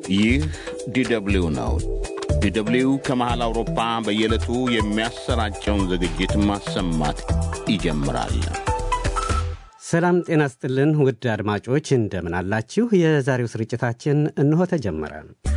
ይህ ዲደብሊው ነው። ዲደብሊው ከመሃል አውሮፓ በየዕለቱ የሚያሰራጨውን ዝግጅት ማሰማት ይጀምራል። ሰላም ጤና ስጥልን ውድ አድማጮች እንደምን አላችሁ? የዛሬው ስርጭታችን እንሆ ተጀመረ።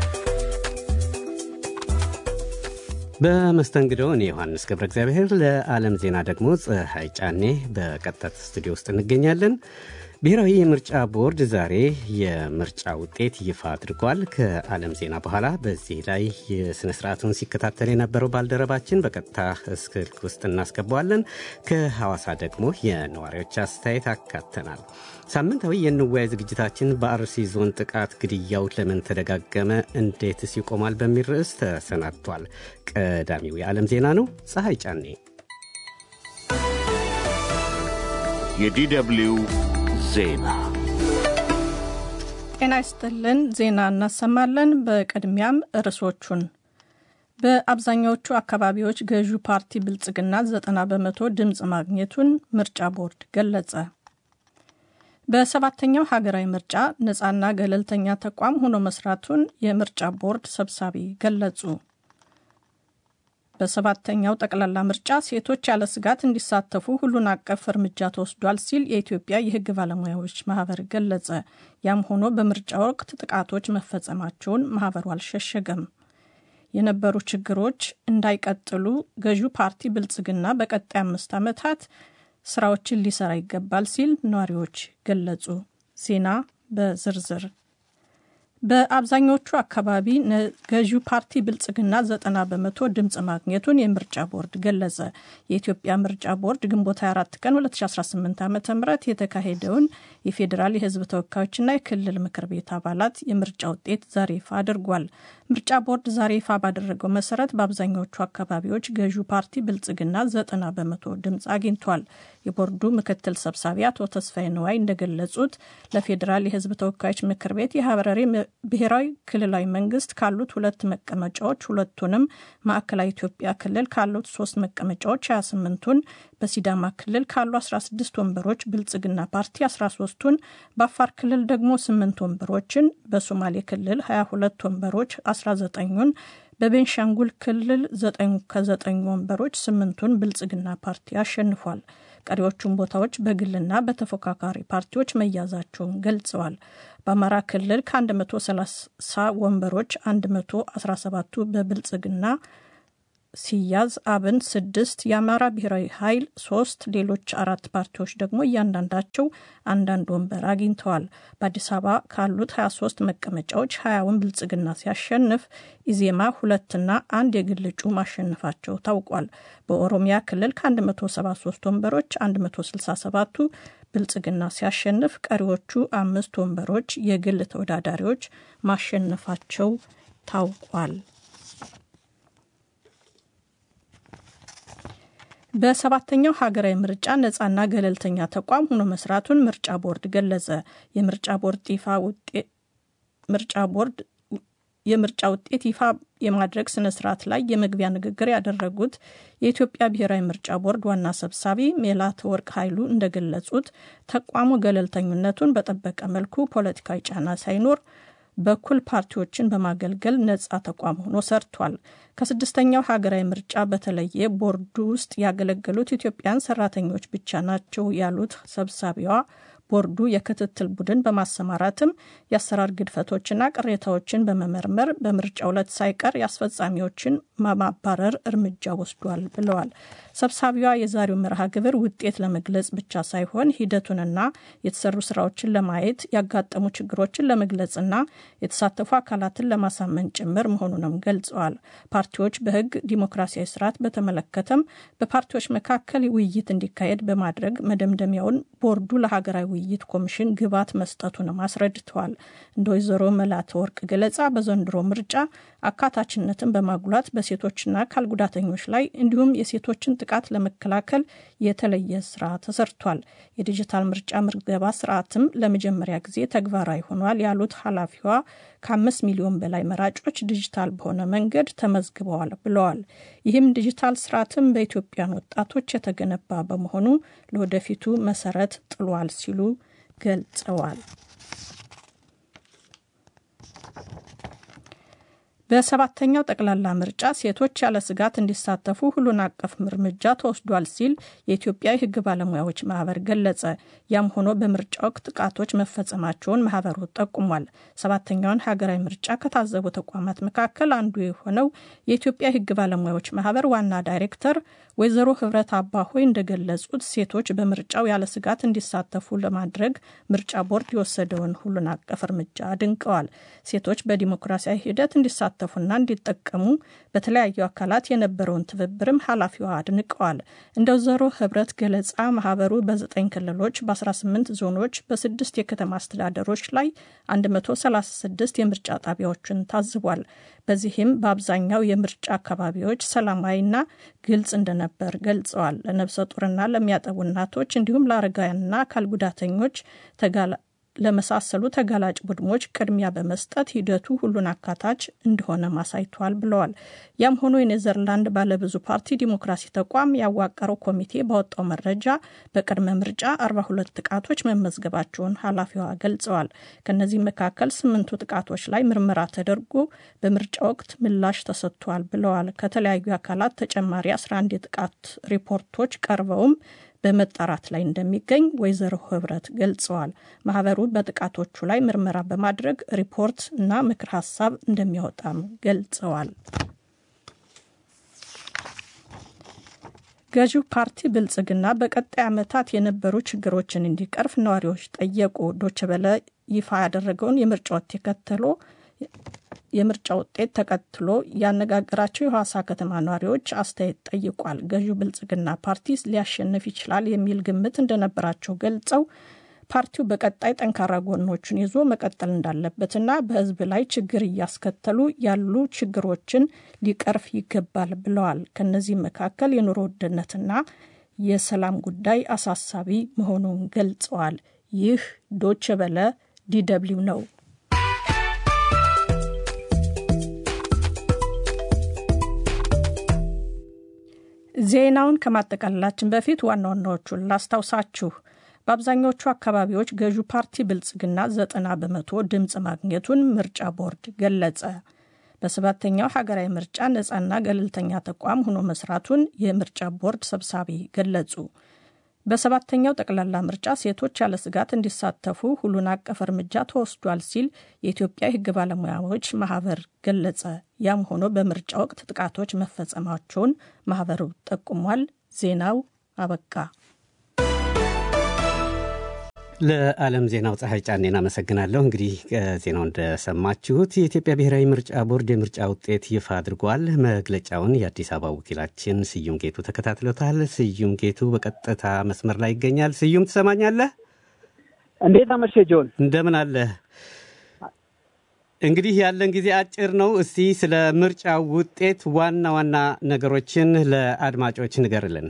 በመስተንግዶ እኔ ዮሐንስ ገብረ እግዚአብሔር፣ ለዓለም ዜና ደግሞ ፀሐይ ጫኔ በቀጥታ ስቱዲዮ ውስጥ እንገኛለን። ብሔራዊ የምርጫ ቦርድ ዛሬ የምርጫ ውጤት ይፋ አድርጓል። ከዓለም ዜና በኋላ በዚህ ላይ የሥነ ሥርዓቱን ሲከታተል የነበረው ባልደረባችን በቀጥታ ስልክ ውስጥ እናስገባዋለን። ከሐዋሳ ደግሞ የነዋሪዎች አስተያየት አካተናል። ሳምንታዊ የንወያይ ዝግጅታችን በአርሲ ዞን ጥቃት ግድያው ለምን ተደጋገመ፣ እንዴትስ ይቆማል በሚል ርዕስ ተሰናድቷል። ቀዳሚው የዓለም ዜና ነው። ፀሐይ ጫኔ የዲደብሊው ዜና ጤና ይስጥልን። ዜና እናሰማለን። በቅድሚያም ርዕሶቹን በአብዛኛዎቹ አካባቢዎች ገዢው ፓርቲ ብልጽግና ዘጠና በመቶ ድምፅ ማግኘቱን ምርጫ ቦርድ ገለጸ። በሰባተኛው ሀገራዊ ምርጫ ነፃና ገለልተኛ ተቋም ሆኖ መስራቱን የምርጫ ቦርድ ሰብሳቢ ገለጹ። በሰባተኛው ጠቅላላ ምርጫ ሴቶች ያለ ስጋት እንዲሳተፉ ሁሉን አቀፍ እርምጃ ተወስዷል ሲል የኢትዮጵያ የሕግ ባለሙያዎች ማህበር ገለጸ። ያም ሆኖ በምርጫ ወቅት ጥቃቶች መፈጸማቸውን ማህበሩ አልሸሸገም። የነበሩ ችግሮች እንዳይቀጥሉ ገዢው ፓርቲ ብልጽግና በቀጣይ አምስት ዓመታት ስራዎችን ሊሰራ ይገባል ሲል ነዋሪዎች ገለጹ። ዜና በዝርዝር በአብዛኞቹ አካባቢ ገዢው ፓርቲ ብልጽግና ዘጠና በመቶ ድምፅ ማግኘቱን የምርጫ ቦርድ ገለጸ። የኢትዮጵያ ምርጫ ቦርድ ግንቦት 24 ቀን 2018 ዓ ም የተካሄደውን የፌዴራል የህዝብ ተወካዮችና የክልል ምክር ቤት አባላት የምርጫ ውጤት ዛሬ ይፋ አድርጓል። ምርጫ ቦርድ ዛሬ ይፋ ባደረገው መሰረት በአብዛኛዎቹ አካባቢዎች ገዢው ፓርቲ ብልጽግና ዘጠና በመቶ ድምፅ አግኝቷል። የቦርዱ ምክትል ሰብሳቢ አቶ ተስፋዬ ነዋይ እንደገለጹት ለፌዴራል የህዝብ ተወካዮች ምክር ቤት የሀረሪ ብሔራዊ ክልላዊ መንግስት ካሉት ሁለት መቀመጫዎች ሁለቱንም፣ ማዕከላዊ ኢትዮጵያ ክልል ካሉት ሶስት መቀመጫዎች 28ቱን፣ በሲዳማ ክልል ካሉ 16 ወንበሮች ብልጽግና ፓርቲ 13ቱን፣ በአፋር ክልል ደግሞ 8 ወንበሮችን፣ በሶማሌ ክልል 22 ወንበሮች 19ኙን በቤንሻንጉል ክልል ዘጠኝ ከዘጠኝ ወንበሮች ስምንቱን ብልጽግና ፓርቲ አሸንፏል። ቀሪዎቹን ቦታዎች በግልና በተፎካካሪ ፓርቲዎች መያዛቸውን ገልጸዋል። በአማራ ክልል ከ130 ወንበሮች 117ቱ በብልጽግና ሲያዝ አብን ስድስት የአማራ ብሔራዊ ኃይል ሶስት ሌሎች አራት ፓርቲዎች ደግሞ እያንዳንዳቸው አንዳንድ ወንበር አግኝተዋል። በአዲስ አበባ ካሉት 23 መቀመጫዎች ሀያውን ብልጽግና ሲያሸንፍ ኢዜማ ሁለትና አንድ የግል እጩ ማሸነፋቸው ታውቋል። በኦሮሚያ ክልል ከ173 ወንበሮች 167ቱ ብልጽግና ሲያሸንፍ ቀሪዎቹ አምስት ወንበሮች የግል ተወዳዳሪዎች ማሸነፋቸው ታውቋል። በሰባተኛው ሀገራዊ ምርጫ ነፃና ገለልተኛ ተቋም ሆኖ መስራቱን ምርጫ ቦርድ ገለጸ። የምርጫ ቦርድ ይፋ ምርጫ ቦርድ የምርጫ ውጤት ይፋ የማድረግ ስነ ስርዓት ላይ የመግቢያ ንግግር ያደረጉት የኢትዮጵያ ብሔራዊ ምርጫ ቦርድ ዋና ሰብሳቢ ሜላትወርቅ ኃይሉ እንደገለጹት ተቋሙ ገለልተኝነቱን በጠበቀ መልኩ ፖለቲካዊ ጫና ሳይኖር በኩል ፓርቲዎችን በማገልገል ነጻ ተቋም ሆኖ ሰርቷል። ከስድስተኛው ሀገራዊ ምርጫ በተለየ ቦርዱ ውስጥ ያገለገሉት ኢትዮጵያን ሰራተኞች ብቻ ናቸው ያሉት ሰብሳቢዋ ቦርዱ የክትትል ቡድን በማሰማራትም የአሰራር ግድፈቶችና ቅሬታዎችን በመመርመር በምርጫ ዕለት ሳይቀር የአስፈጻሚዎችን ማባረር እርምጃ ወስዷል ብለዋል። ሰብሳቢዋ የዛሬው መርሃ ግብር ውጤት ለመግለጽ ብቻ ሳይሆን ሂደቱንና የተሰሩ ስራዎችን ለማየት ያጋጠሙ ችግሮችን ለመግለጽና የተሳተፉ አካላትን ለማሳመን ጭምር መሆኑንም ገልጸዋል። ፓርቲዎች በሕግ ዲሞክራሲያዊ ስርዓት በተመለከተም በፓርቲዎች መካከል ውይይት እንዲካሄድ በማድረግ መደምደሚያውን ቦርዱ ለሀገራዊ ውይይት ኮሚሽን ግብዓት መስጠቱንም አስረድተዋል። እንደ ወይዘሮ መላትወርቅ ገለጻ በዘንድሮ ምርጫ አካታችነትን በማጉላት በሴቶችና አካል ጉዳተኞች ላይ እንዲሁም የሴቶችን ጥቃት ለመከላከል የተለየ ስራ ተሰርቷል። የዲጂታል ምርጫ ምዝገባ ስርዓትም ለመጀመሪያ ጊዜ ተግባራዊ ሆኗል ያሉት ኃላፊዋ ከአምስት ሚሊዮን በላይ መራጮች ዲጂታል በሆነ መንገድ ተመዝግበዋል ብለዋል። ይህም ዲጂታል ስርዓትም በኢትዮጵያን ወጣቶች የተገነባ በመሆኑ ለወደፊቱ መሰረት ጥሏል ሲሉ ገልጸዋል። በሰባተኛው ጠቅላላ ምርጫ ሴቶች ያለ ስጋት እንዲሳተፉ ሁሉን አቀፍ እርምጃ ተወስዷል ሲል የኢትዮጵያ የሕግ ባለሙያዎች ማህበር ገለጸ። ያም ሆኖ በምርጫ ወቅት ጥቃቶች መፈጸማቸውን ማህበሩ ጠቁሟል። ሰባተኛውን ሀገራዊ ምርጫ ከታዘቡ ተቋማት መካከል አንዱ የሆነው የኢትዮጵያ የሕግ ባለሙያዎች ማህበር ዋና ዳይሬክተር ወይዘሮ ህብረት አባሆይ እንደገለጹት ሴቶች በምርጫው ያለ ስጋት እንዲሳተፉ ለማድረግ ምርጫ ቦርድ የወሰደውን ሁሉን አቀፍ እርምጃ አድንቀዋል። ሴቶች በዲሞክራሲያዊ ሂደት እንዲሳተፉና እንዲጠቀሙ በተለያዩ አካላት የነበረውን ትብብርም ኃላፊዋ አድንቀዋል። እንደ ወይዘሮ ህብረት ገለጻ ማህበሩ በዘጠኝ ክልሎች በ18 ዞኖች በስድስት የከተማ አስተዳደሮች ላይ 136 የምርጫ ጣቢያዎችን ታዝቧል። በዚህም በአብዛኛው የምርጫ አካባቢዎች ሰላማዊና ግልጽ እንደነበር ገልጸዋል። ለነብሰ ጡርና ለሚያጠቡ እናቶች እንዲሁም ለአረጋውያንና አካል ጉዳተኞች ለመሳሰሉ ተጋላጭ ቡድኖች ቅድሚያ በመስጠት ሂደቱ ሁሉን አካታች እንደሆነ ማሳይቷል ብለዋል። ያም ሆኖ የኔዘርላንድ ባለብዙ ፓርቲ ዲሞክራሲ ተቋም ያዋቀረው ኮሚቴ ባወጣው መረጃ በቅድመ ምርጫ 42 ጥቃቶች መመዝገባቸውን ኃላፊዋ ገልጸዋል። ከእነዚህ መካከል ስምንቱ ጥቃቶች ላይ ምርመራ ተደርጎ በምርጫ ወቅት ምላሽ ተሰጥቷል ብለዋል። ከተለያዩ አካላት ተጨማሪ 11 የጥቃት ሪፖርቶች ቀርበውም በመጣራት ላይ እንደሚገኝ ወይዘሮ ህብረት ገልጸዋል። ማህበሩ በጥቃቶቹ ላይ ምርመራ በማድረግ ሪፖርት እና ምክር ሀሳብ እንደሚያወጣም ገልጸዋል። ገዢው ፓርቲ ብልጽግና በቀጣይ ዓመታት የነበሩ ችግሮችን እንዲቀርፍ ነዋሪዎች ጠየቁ። ዶችበለ ይፋ ያደረገውን የምርጫ ውጤት ተከትሎ የምርጫ ውጤት ተከትሎ ያነጋገራቸው የሐዋሳ ከተማ ነዋሪዎች አስተያየት ጠይቋል። ገዢው ብልጽግና ፓርቲ ሊያሸንፍ ይችላል የሚል ግምት እንደነበራቸው ገልጸው ፓርቲው በቀጣይ ጠንካራ ጎኖቹን ይዞ መቀጠል እንዳለበትና በሕዝብ ላይ ችግር እያስከተሉ ያሉ ችግሮችን ሊቀርፍ ይገባል ብለዋል። ከነዚህ መካከል የኑሮ ውድነትና የሰላም ጉዳይ አሳሳቢ መሆኑን ገልጸዋል። ይህ ዶቼ ቬለ ዲደብሊው ነው። ዜናውን ከማጠቃለላችን በፊት ዋና ዋናዎቹን ላስታውሳችሁ። በአብዛኛዎቹ አካባቢዎች ገዢው ፓርቲ ብልጽግና ዘጠና በመቶ ድምፅ ማግኘቱን ምርጫ ቦርድ ገለጸ። በሰባተኛው ሀገራዊ ምርጫ ነፃና ገለልተኛ ተቋም ሆኖ መስራቱን የምርጫ ቦርድ ሰብሳቢ ገለጹ። በሰባተኛው ጠቅላላ ምርጫ ሴቶች ያለ ስጋት እንዲሳተፉ ሁሉን አቀፍ እርምጃ ተወስዷል ሲል የኢትዮጵያ የሕግ ባለሙያዎች ማህበር ገለጸ። ያም ሆኖ በምርጫ ወቅት ጥቃቶች መፈጸማቸውን ማህበሩ ጠቁሟል። ዜናው አበቃ። ለዓለም ዜናው ፀሐይ ጫኔን አመሰግናለሁ። እንግዲህ ዜናው እንደሰማችሁት የኢትዮጵያ ብሔራዊ ምርጫ ቦርድ የምርጫ ውጤት ይፋ አድርጓል። መግለጫውን የአዲስ አበባ ወኪላችን ስዩም ጌቱ ተከታትሎታል። ስዩም ጌቱ በቀጥታ መስመር ላይ ይገኛል። ስዩም ትሰማኛለህ? እንዴት አመሸ ጆን? እንደምን አለህ? እንግዲህ ያለን ጊዜ አጭር ነው። እስቲ ስለ ምርጫ ውጤት ዋና ዋና ነገሮችን ለአድማጮች ንገርልን።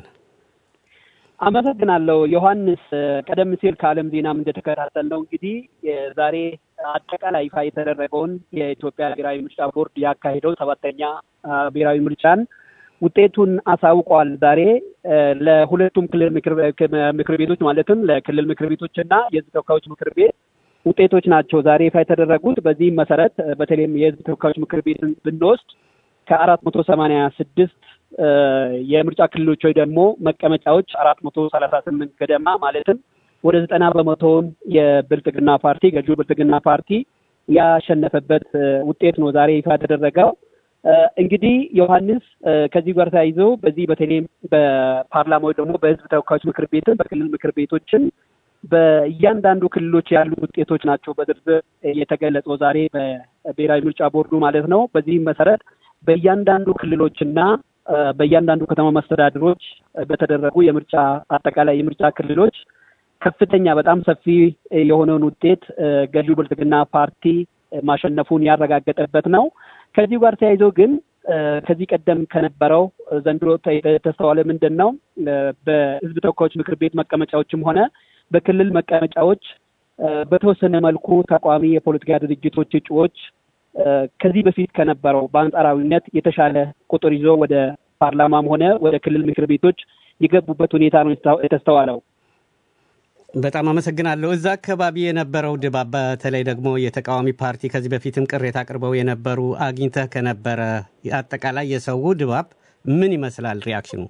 አመሰግናለሁ ዮሐንስ። ቀደም ሲል ከዓለም ዜናም እንደተከታተልነው እንግዲህ ዛሬ አጠቃላይ ይፋ የተደረገውን የኢትዮጵያ ብሔራዊ ምርጫ ቦርድ ያካሄደው ሰባተኛ ብሔራዊ ምርጫን ውጤቱን አሳውቋል። ዛሬ ለሁለቱም ክልል ምክር ቤቶች ማለትም ለክልል ምክር ቤቶች እና የሕዝብ ተወካዮች ምክር ቤት ውጤቶች ናቸው ዛሬ ይፋ የተደረጉት። በዚህም መሰረት በተለይም የሕዝብ ተወካዮች ምክር ቤትን ብንወስድ ከአራት መቶ ሰማንያ ስድስት የምርጫ ክልሎች ወይ ደግሞ መቀመጫዎች አራት መቶ ሰላሳ ስምንት ገደማ ማለትም ወደ ዘጠና በመቶውን የብልጽግና ፓርቲ ገዢው ብልጽግና ፓርቲ ያሸነፈበት ውጤት ነው ዛሬ ይፋ የተደረገው። እንግዲህ ዮሐንስ ከዚህ ጋር ተያይዞ በዚህ በተለይም በፓርላማ ወይ ደግሞ በህዝብ ተወካዮች ምክር ቤትን በክልል ምክር ቤቶችን በእያንዳንዱ ክልሎች ያሉ ውጤቶች ናቸው በዝርዝር የተገለጸው ዛሬ በብሔራዊ ምርጫ ቦርዱ ማለት ነው። በዚህም መሰረት በእያንዳንዱ ክልሎችና በእያንዳንዱ ከተማ መስተዳድሮች በተደረጉ የምርጫ አጠቃላይ የምርጫ ክልሎች ከፍተኛ በጣም ሰፊ የሆነውን ውጤት ገዢው ብልጽግና ፓርቲ ማሸነፉን ያረጋገጠበት ነው። ከዚህ ጋር ተያይዞ ግን ከዚህ ቀደም ከነበረው ዘንድሮ የተስተዋለ ምንድን ነው? በህዝብ ተወካዮች ምክር ቤት መቀመጫዎችም ሆነ በክልል መቀመጫዎች በተወሰነ መልኩ ተቋሚ የፖለቲካ ድርጅቶች እጩዎች ከዚህ በፊት ከነበረው በአንጻራዊነት የተሻለ ቁጥር ይዞ ወደ ፓርላማም ሆነ ወደ ክልል ምክር ቤቶች የገቡበት ሁኔታ ነው የተስተዋለው። በጣም አመሰግናለሁ። እዛ አካባቢ የነበረው ድባብ በተለይ ደግሞ የተቃዋሚ ፓርቲ ከዚህ በፊትም ቅሬታ አቅርበው የነበሩ አግኝተህ ከነበረ አጠቃላይ የሰው ድባብ ምን ይመስላል? ሪያክሽኑ?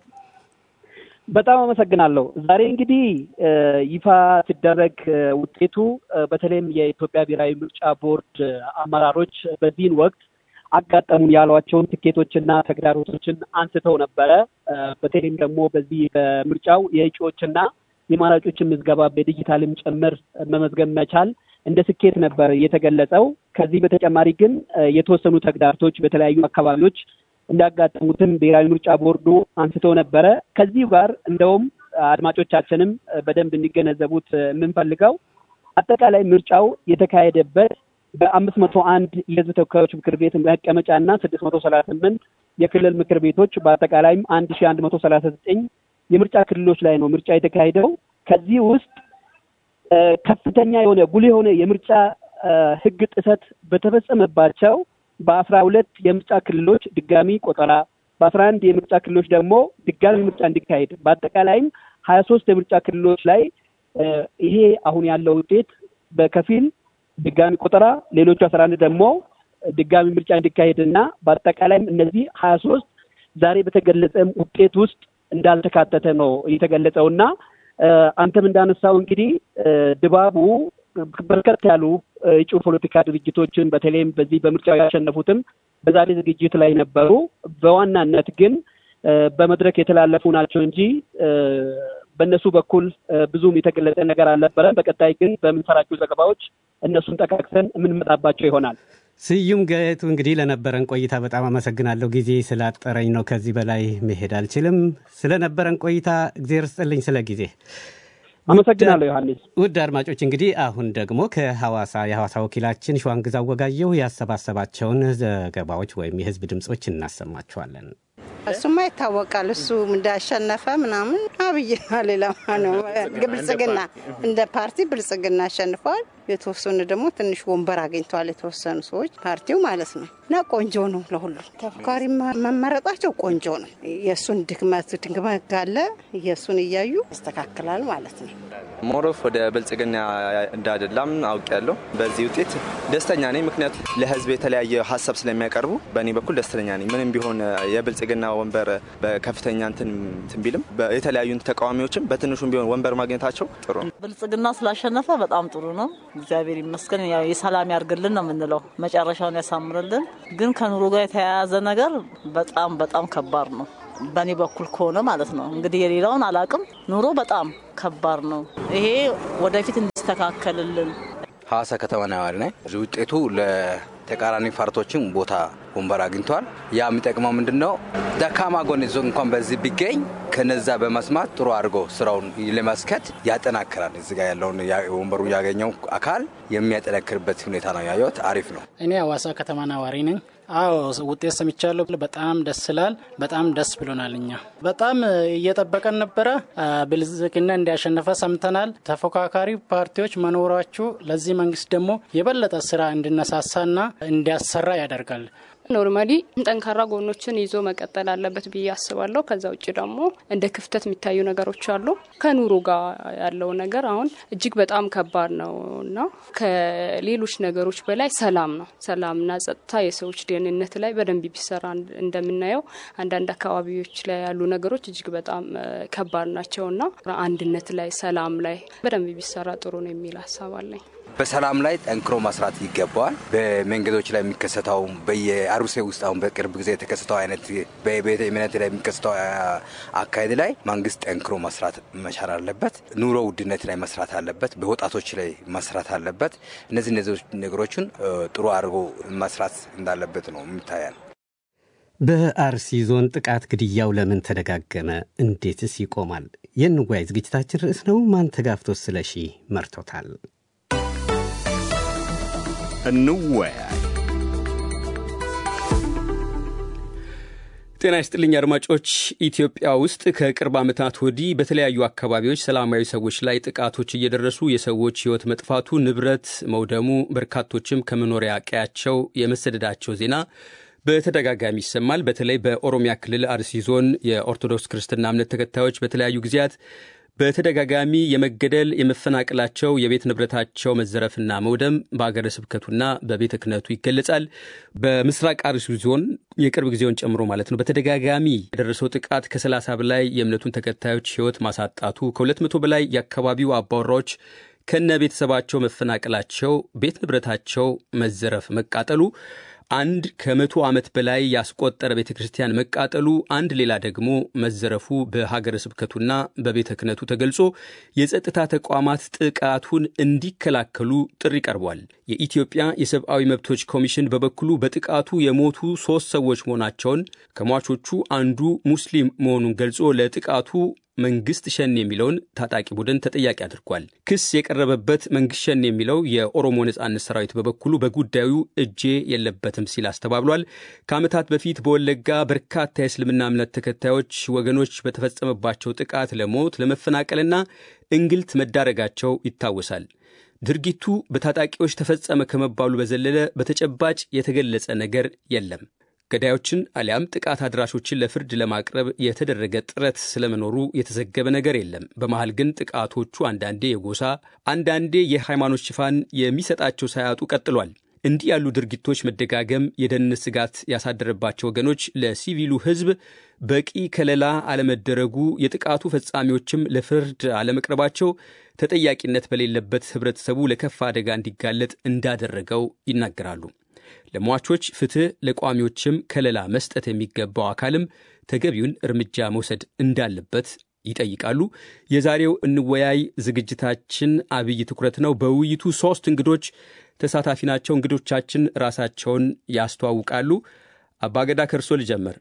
በጣም አመሰግናለሁ። ዛሬ እንግዲህ ይፋ ሲደረግ ውጤቱ በተለይም የኢትዮጵያ ብሔራዊ ምርጫ ቦርድ አመራሮች በዚህን ወቅት አጋጠሙን ያሏቸውን ትኬቶችና ተግዳሮቶችን አንስተው ነበረ። በተለይም ደግሞ በዚህ በምርጫው የእጩዎችና የማራጮችን ምዝገባ በዲጂታልም ጭምር መመዝገብ መቻል እንደ ስኬት ነበር የተገለጸው። ከዚህ በተጨማሪ ግን የተወሰኑ ተግዳሮቶች በተለያዩ አካባቢዎች እንዳጋጠሙትም ብሔራዊ ምርጫ ቦርዱ አንስቶ ነበረ። ከዚሁ ጋር እንደውም አድማጮቻችንም በደንብ እንዲገነዘቡት የምንፈልገው አጠቃላይ ምርጫው የተካሄደበት በአምስት መቶ አንድ የሕዝብ ተወካዮች ምክር ቤት መቀመጫ እና ስድስት መቶ ሰላሳ ስምንት የክልል ምክር ቤቶች በአጠቃላይም አንድ ሺ አንድ መቶ ሰላሳ ዘጠኝ የምርጫ ክልሎች ላይ ነው ምርጫ የተካሄደው። ከዚህ ውስጥ ከፍተኛ የሆነ ጉልህ የሆነ የምርጫ ሕግ ጥሰት በተፈጸመባቸው በአስራ ሁለት የምርጫ ክልሎች ድጋሚ ቆጠራ በአስራ አንድ የምርጫ ክልሎች ደግሞ ድጋሚ ምርጫ እንዲካሄድ በአጠቃላይም ሀያ ሶስት የምርጫ ክልሎች ላይ ይሄ አሁን ያለው ውጤት በከፊል ድጋሚ ቆጠራ ሌሎቹ አስራ አንድ ደግሞ ድጋሚ ምርጫ እንዲካሄድ እና በአጠቃላይም እነዚህ ሀያ ሶስት ዛሬ በተገለጸም ውጤት ውስጥ እንዳልተካተተ ነው የተገለጸው እና አንተም እንዳነሳው እንግዲህ ድባቡ በርከት ያሉ እጩ ፖለቲካ ድርጅቶችን በተለይም በዚህ በምርጫው ያሸነፉትም በዛሬ ዝግጅት ላይ ነበሩ። በዋናነት ግን በመድረክ የተላለፉ ናቸው እንጂ በእነሱ በኩል ብዙም የተገለጸ ነገር አልነበረም። በቀጣይ ግን በምንሰራቸው ዘገባዎች እነሱን ጠቃቅሰን የምንመጣባቸው ይሆናል። ስዩም ገቱ እንግዲህ ለነበረን ቆይታ በጣም አመሰግናለሁ። ጊዜ ስላጠረኝ ነው ከዚህ በላይ መሄድ አልችልም። ስለነበረን ቆይታ እግዜር ስጥልኝ ስለ ጊዜ አመሰግናለሁ ዮሐንስ። ውድ አድማጮች እንግዲህ አሁን ደግሞ ከሐዋሳ የሐዋሳ ወኪላችን ሸዋንግዛው ወጋየሁ ያሰባሰባቸውን ዘገባዎች ወይም የህዝብ ድምፆች እናሰማችኋለን። እሱማ ይታወቃል። እሱ እንዳሸነፈ ምናምን አብይና ሌላ ነው ብልጽግና እንደ ፓርቲ ብልጽግና አሸንፈዋል። የተወሰኑ ደግሞ ትንሽ ወንበር አግኝተዋል። የተወሰኑ ሰዎች ፓርቲው ማለት ነው እና ቆንጆ ነው። ለሁሉ ተፎካሪ መመረጣቸው ቆንጆ ነው። የእሱን ድክመት ድክመት ካለ የእሱን እያዩ ያስተካክላል ማለት ነው። ሞሮፍ ወደ ብልጽግና እንዳደላም አውቅ ያለው በዚህ ውጤት ደስተኛ ነኝ። ምክንያቱ ለህዝብ የተለያየ ሀሳብ ስለሚያቀርቡ በእኔ በኩል ደስተኛ ነኝ። ምንም ቢሆን የብልጽግና ወንበር በከፍተኛ እንትን ቢልም የተለያዩ ተቃዋሚዎችም በትንሹም ቢሆን ወንበር ማግኘታቸው ጥሩ ነው። ብልጽግና ስላሸነፈ በጣም ጥሩ ነው። እግዚአብሔር ይመስገን። ያው የሰላም ያርግልን ነው የምንለው፣ መጨረሻውን ያሳምርልን። ግን ከኑሮ ጋር የተያያዘ ነገር በጣም በጣም ከባድ ነው በእኔ በኩል ከሆነ ማለት ነው። እንግዲህ የሌላውን አላቅም። ኑሮ በጣም ከባድ ነው። ይሄ ወደፊት እንዲስተካከልልን ሐዋሳ ከተማ ነዋሪ ነኝ። ውጤቱ ለተቃራኒ ፓርቲዎችም ቦታ ወንበር አግኝተዋል። ያ የሚጠቅመው ምንድን ነው? ደካማ ጎን ይዞ እንኳን በዚህ ቢገኝ ከነዛ በመስማት ጥሩ አድርጎ ስራውን ለማስከት ያጠናክራል። እዚ ጋ ያለውን ወንበሩ ያገኘው አካል የሚያጠናክርበት ሁኔታ ነው ያየሁት። አሪፍ ነው። እኔ ሐዋሳ ከተማ ነዋሪ ነኝ። አዎ ውጤት ሰምቻለሁ። በጣም ደስ ይላል። በጣም ደስ ብሎናል። እኛ በጣም እየጠበቀን ነበረ። ብልጽግና እንዲያሸነፈ ሰምተናል። ተፎካካሪ ፓርቲዎች መኖራችሁ ለዚህ መንግስት ደግሞ የበለጠ ስራ እንዲነሳሳና እንዲያሰራ ያደርጋል። ኖርማሊ ጠንካራ ጎኖችን ይዞ መቀጠል አለበት ብዬ አስባለሁ። ከዛ ውጭ ደግሞ እንደ ክፍተት የሚታዩ ነገሮች አሉ። ከኑሮ ጋር ያለው ነገር አሁን እጅግ በጣም ከባድ ነው እና ከሌሎች ነገሮች በላይ ሰላም ነው። ሰላምና ጸጥታ፣ የሰዎች ደህንነት ላይ በደንብ ቢሰራ እንደምናየው አንዳንድ አካባቢዎች ላይ ያሉ ነገሮች እጅግ በጣም ከባድ ናቸው እና አንድነት ላይ፣ ሰላም ላይ በደንብ ቢሰራ ጥሩ ነው የሚል ሀሳብ አለኝ። በሰላም ላይ ጠንክሮ መስራት ይገባዋል። በመንገዶች ላይ የሚከሰተው በየአሩሴ ውስጥ አሁን በቅርብ ጊዜ የተከሰተው አይነት በቤተ እምነት ላይ የሚከሰተው አካሄድ ላይ መንግስት ጠንክሮ መስራት መቻል አለበት። ኑሮ ውድነት ላይ መስራት አለበት። በወጣቶች ላይ መስራት አለበት። እነዚህ እነዚህ ነገሮችን ጥሩ አድርጎ መስራት እንዳለበት ነው የሚታያል። በአርሲ ዞን ጥቃት ግድያው ለምን ተደጋገመ? እንዴትስ ይቆማል? የንዋይ ዝግጅታችን ርዕስ ነው። ማንተጋፍቶ ስለሺ መርቶታል። እንወያይ። ጤና ይስጥልኝ አድማጮች። ኢትዮጵያ ውስጥ ከቅርብ ዓመታት ወዲህ በተለያዩ አካባቢዎች ሰላማዊ ሰዎች ላይ ጥቃቶች እየደረሱ የሰዎች ሕይወት መጥፋቱ፣ ንብረት መውደሙ፣ በርካቶችም ከመኖሪያ ቀያቸው የመሰደዳቸው ዜና በተደጋጋሚ ይሰማል። በተለይ በኦሮሚያ ክልል አርሲ ዞን የኦርቶዶክስ ክርስትና እምነት ተከታዮች በተለያዩ ጊዜያት በተደጋጋሚ የመገደል የመፈናቀላቸው የቤት ንብረታቸው መዘረፍና መውደም በሀገረ ስብከቱና በቤተ ክህነቱ ይገለጻል። በምስራቅ አርሲ ዞን የቅርብ ጊዜውን ጨምሮ ማለት ነው በተደጋጋሚ የደረሰው ጥቃት ከሰላሳ በላይ የእምነቱን ተከታዮች ሕይወት ማሳጣቱ ከሁለት መቶ በላይ የአካባቢው አባወራዎች ከነ ቤተሰባቸው መፈናቀላቸው፣ ቤት ንብረታቸው መዘረፍ መቃጠሉ አንድ ከመቶ ዓመት በላይ ያስቆጠረ ቤተ ክርስቲያን መቃጠሉ፣ አንድ ሌላ ደግሞ መዘረፉ በሀገረ ስብከቱና በቤተ ክህነቱ ተገልጾ የጸጥታ ተቋማት ጥቃቱን እንዲከላከሉ ጥሪ ቀርቧል። የኢትዮጵያ የሰብአዊ መብቶች ኮሚሽን በበኩሉ በጥቃቱ የሞቱ ሦስት ሰዎች መሆናቸውን ከሟቾቹ አንዱ ሙስሊም መሆኑን ገልጾ ለጥቃቱ መንግስት ሸኔ የሚለውን ታጣቂ ቡድን ተጠያቂ አድርጓል። ክስ የቀረበበት መንግስት ሸኔ የሚለው የኦሮሞ ነጻነት ሰራዊት በበኩሉ በጉዳዩ እጄ የለበትም ሲል አስተባብሏል። ከዓመታት በፊት በወለጋ በርካታ የእስልምና እምነት ተከታዮች ወገኖች በተፈጸመባቸው ጥቃት ለሞት ለመፈናቀልና እንግልት መዳረጋቸው ይታወሳል። ድርጊቱ በታጣቂዎች ተፈጸመ ከመባሉ በዘለለ በተጨባጭ የተገለጸ ነገር የለም። ገዳዮችን አሊያም ጥቃት አድራሾችን ለፍርድ ለማቅረብ የተደረገ ጥረት ስለመኖሩ የተዘገበ ነገር የለም። በመሃል ግን ጥቃቶቹ አንዳንዴ የጎሳ አንዳንዴ የሃይማኖት ሽፋን የሚሰጣቸው ሳያጡ ቀጥሏል። እንዲህ ያሉ ድርጊቶች መደጋገም የደህንነት ስጋት ያሳደረባቸው ወገኖች ለሲቪሉ ሕዝብ በቂ ከለላ አለመደረጉ፣ የጥቃቱ ፈጻሚዎችም ለፍርድ አለመቅረባቸው ተጠያቂነት በሌለበት ህብረተሰቡ ለከፋ አደጋ እንዲጋለጥ እንዳደረገው ይናገራሉ። ለሟቾች ፍትህ፣ ለቋሚዎችም ከለላ መስጠት የሚገባው አካልም ተገቢውን እርምጃ መውሰድ እንዳለበት ይጠይቃሉ። የዛሬው እንወያይ ዝግጅታችን አብይ ትኩረት ነው። በውይይቱ ሶስት እንግዶች ተሳታፊ ናቸው። እንግዶቻችን ራሳቸውን ያስተዋውቃሉ። አባገዳ ከእርሶ ልጀምር።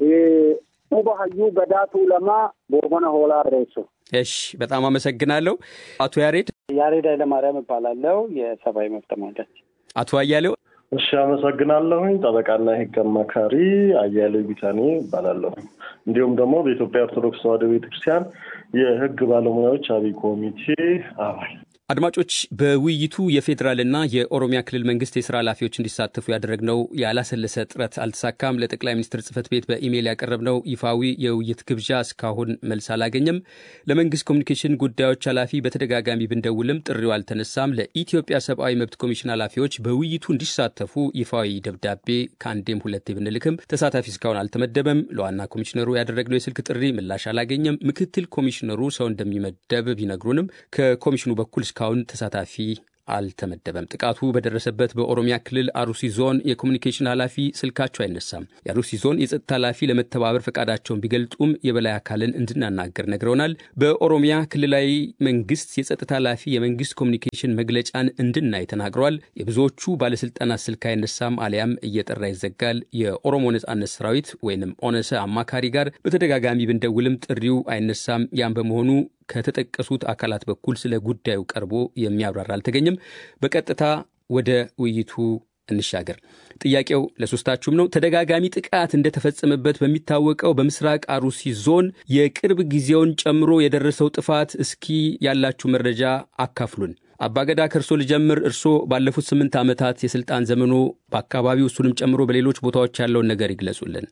ሙባሀዩ ገዳቱ ለማ ቦመነ ሆላ ሬሶ። እሺ፣ በጣም አመሰግናለሁ። አቶ ያሬድ ያሬድ ኃይለማርያም እባላለሁ የሰብአዊ መብት ተሟጋች። አቶ አያሌው እሺ አመሰግናለሁኝ። ጠበቃና የህግ አማካሪ አያሌው ቢታኔ እባላለሁ። እንዲሁም ደግሞ በኢትዮጵያ ኦርቶዶክስ ተዋሕዶ ቤተክርስቲያን የህግ ባለሙያዎች አብይ ኮሚቴ አባል። አድማጮች በውይይቱ የፌዴራልና የኦሮሚያ ክልል መንግስት የስራ ኃላፊዎች እንዲሳተፉ ያደረግነው ያላሰለሰ ጥረት አልተሳካም። ለጠቅላይ ሚኒስትር ጽህፈት ቤት በኢሜይል ያቀረብነው ይፋዊ የውይይት ግብዣ እስካሁን መልስ አላገኘም። ለመንግስት ኮሚኒኬሽን ጉዳዮች ኃላፊ በተደጋጋሚ ብንደውልም ጥሪው አልተነሳም። ለኢትዮጵያ ሰብአዊ መብት ኮሚሽን ኃላፊዎች በውይይቱ እንዲሳተፉ ይፋዊ ደብዳቤ ከአንዴም ሁለቴ ብንልክም ተሳታፊ እስካሁን አልተመደበም። ለዋና ኮሚሽነሩ ያደረግነው የስልክ ጥሪ ምላሽ አላገኘም። ምክትል ኮሚሽነሩ ሰው እንደሚመደብ ቢነግሩንም ከኮሚሽኑ በኩል እስካሁን ተሳታፊ አልተመደበም። ጥቃቱ በደረሰበት በኦሮሚያ ክልል አሩሲ ዞን የኮሚኒኬሽን ኃላፊ ስልካቸው አይነሳም። የአሩሲ ዞን የጸጥታ ኃላፊ ለመተባበር ፈቃዳቸውን ቢገልጡም የበላይ አካልን እንድናናገር ነግረውናል። በኦሮሚያ ክልላዊ መንግስት የጸጥታ ኃላፊ የመንግስት ኮሚኒኬሽን መግለጫን እንድናይ ተናግረዋል። የብዙዎቹ ባለስልጣናት ስልክ አይነሳም አሊያም እየጠራ ይዘጋል። የኦሮሞ ነጻነት ሰራዊት ወይንም ኦነሰ አማካሪ ጋር በተደጋጋሚ ብንደውልም ጥሪው አይነሳም። ያም በመሆኑ ከተጠቀሱት አካላት በኩል ስለ ጉዳዩ ቀርቦ የሚያብራራ አልተገኘም። በቀጥታ ወደ ውይይቱ እንሻገር። ጥያቄው ለሶስታችሁም ነው። ተደጋጋሚ ጥቃት እንደተፈጸመበት በሚታወቀው በምስራቅ አሩሲ ዞን የቅርብ ጊዜውን ጨምሮ የደረሰው ጥፋት እስኪ ያላችሁ መረጃ አካፍሉን። አባገዳ ከእርሶ ልጀምር። እርሶ ባለፉት ስምንት ዓመታት የስልጣን ዘመኖ በአካባቢው እሱንም ጨምሮ በሌሎች ቦታዎች ያለውን ነገር ይግለጹልን።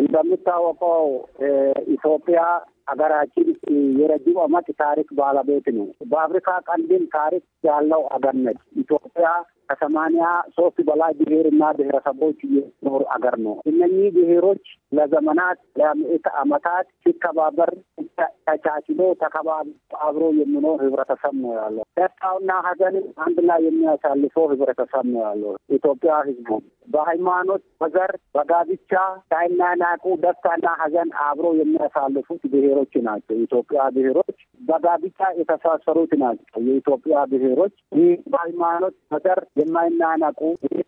እንደሚታወቀው ኢትዮጵያ ሀገራችን የረጅም ዓመት ታሪክ ባለቤት ነው። በአፍሪካ ቀንድም ታሪክ ያለው አገር ነች። ኢትዮጵያ ከሰማንያ ሶስት በላይ ብሔር እና ብሔረሰቦች የሚኖሩ አገር ነው። እነኚህ ብሔሮች ለዘመናት ለምዕተ ዓመታት ሲከባበር ተቻችሎ ተከባብ አብሮ የሚኖር ህብረተሰብ ነው ያለው። ደስታውና ሀዘንን አንድ ላይ የሚያሳልፈው ህብረተሰብ ነው ያለው ኢትዮጵያ ህዝቡ በሃይማኖት፣ በዘር፣ በጋብቻ ሳይናናቁ ደስታና ሀዘን አብሮ የሚያሳልፉት ብሔሮች ናቸው። የኢትዮጵያ ብሔሮች በጋብቻ የተሳሰሩት ናቸው። የኢትዮጵያ ብሔሮች ይህ በሃይማኖት፣ በዘር የማይናናቁ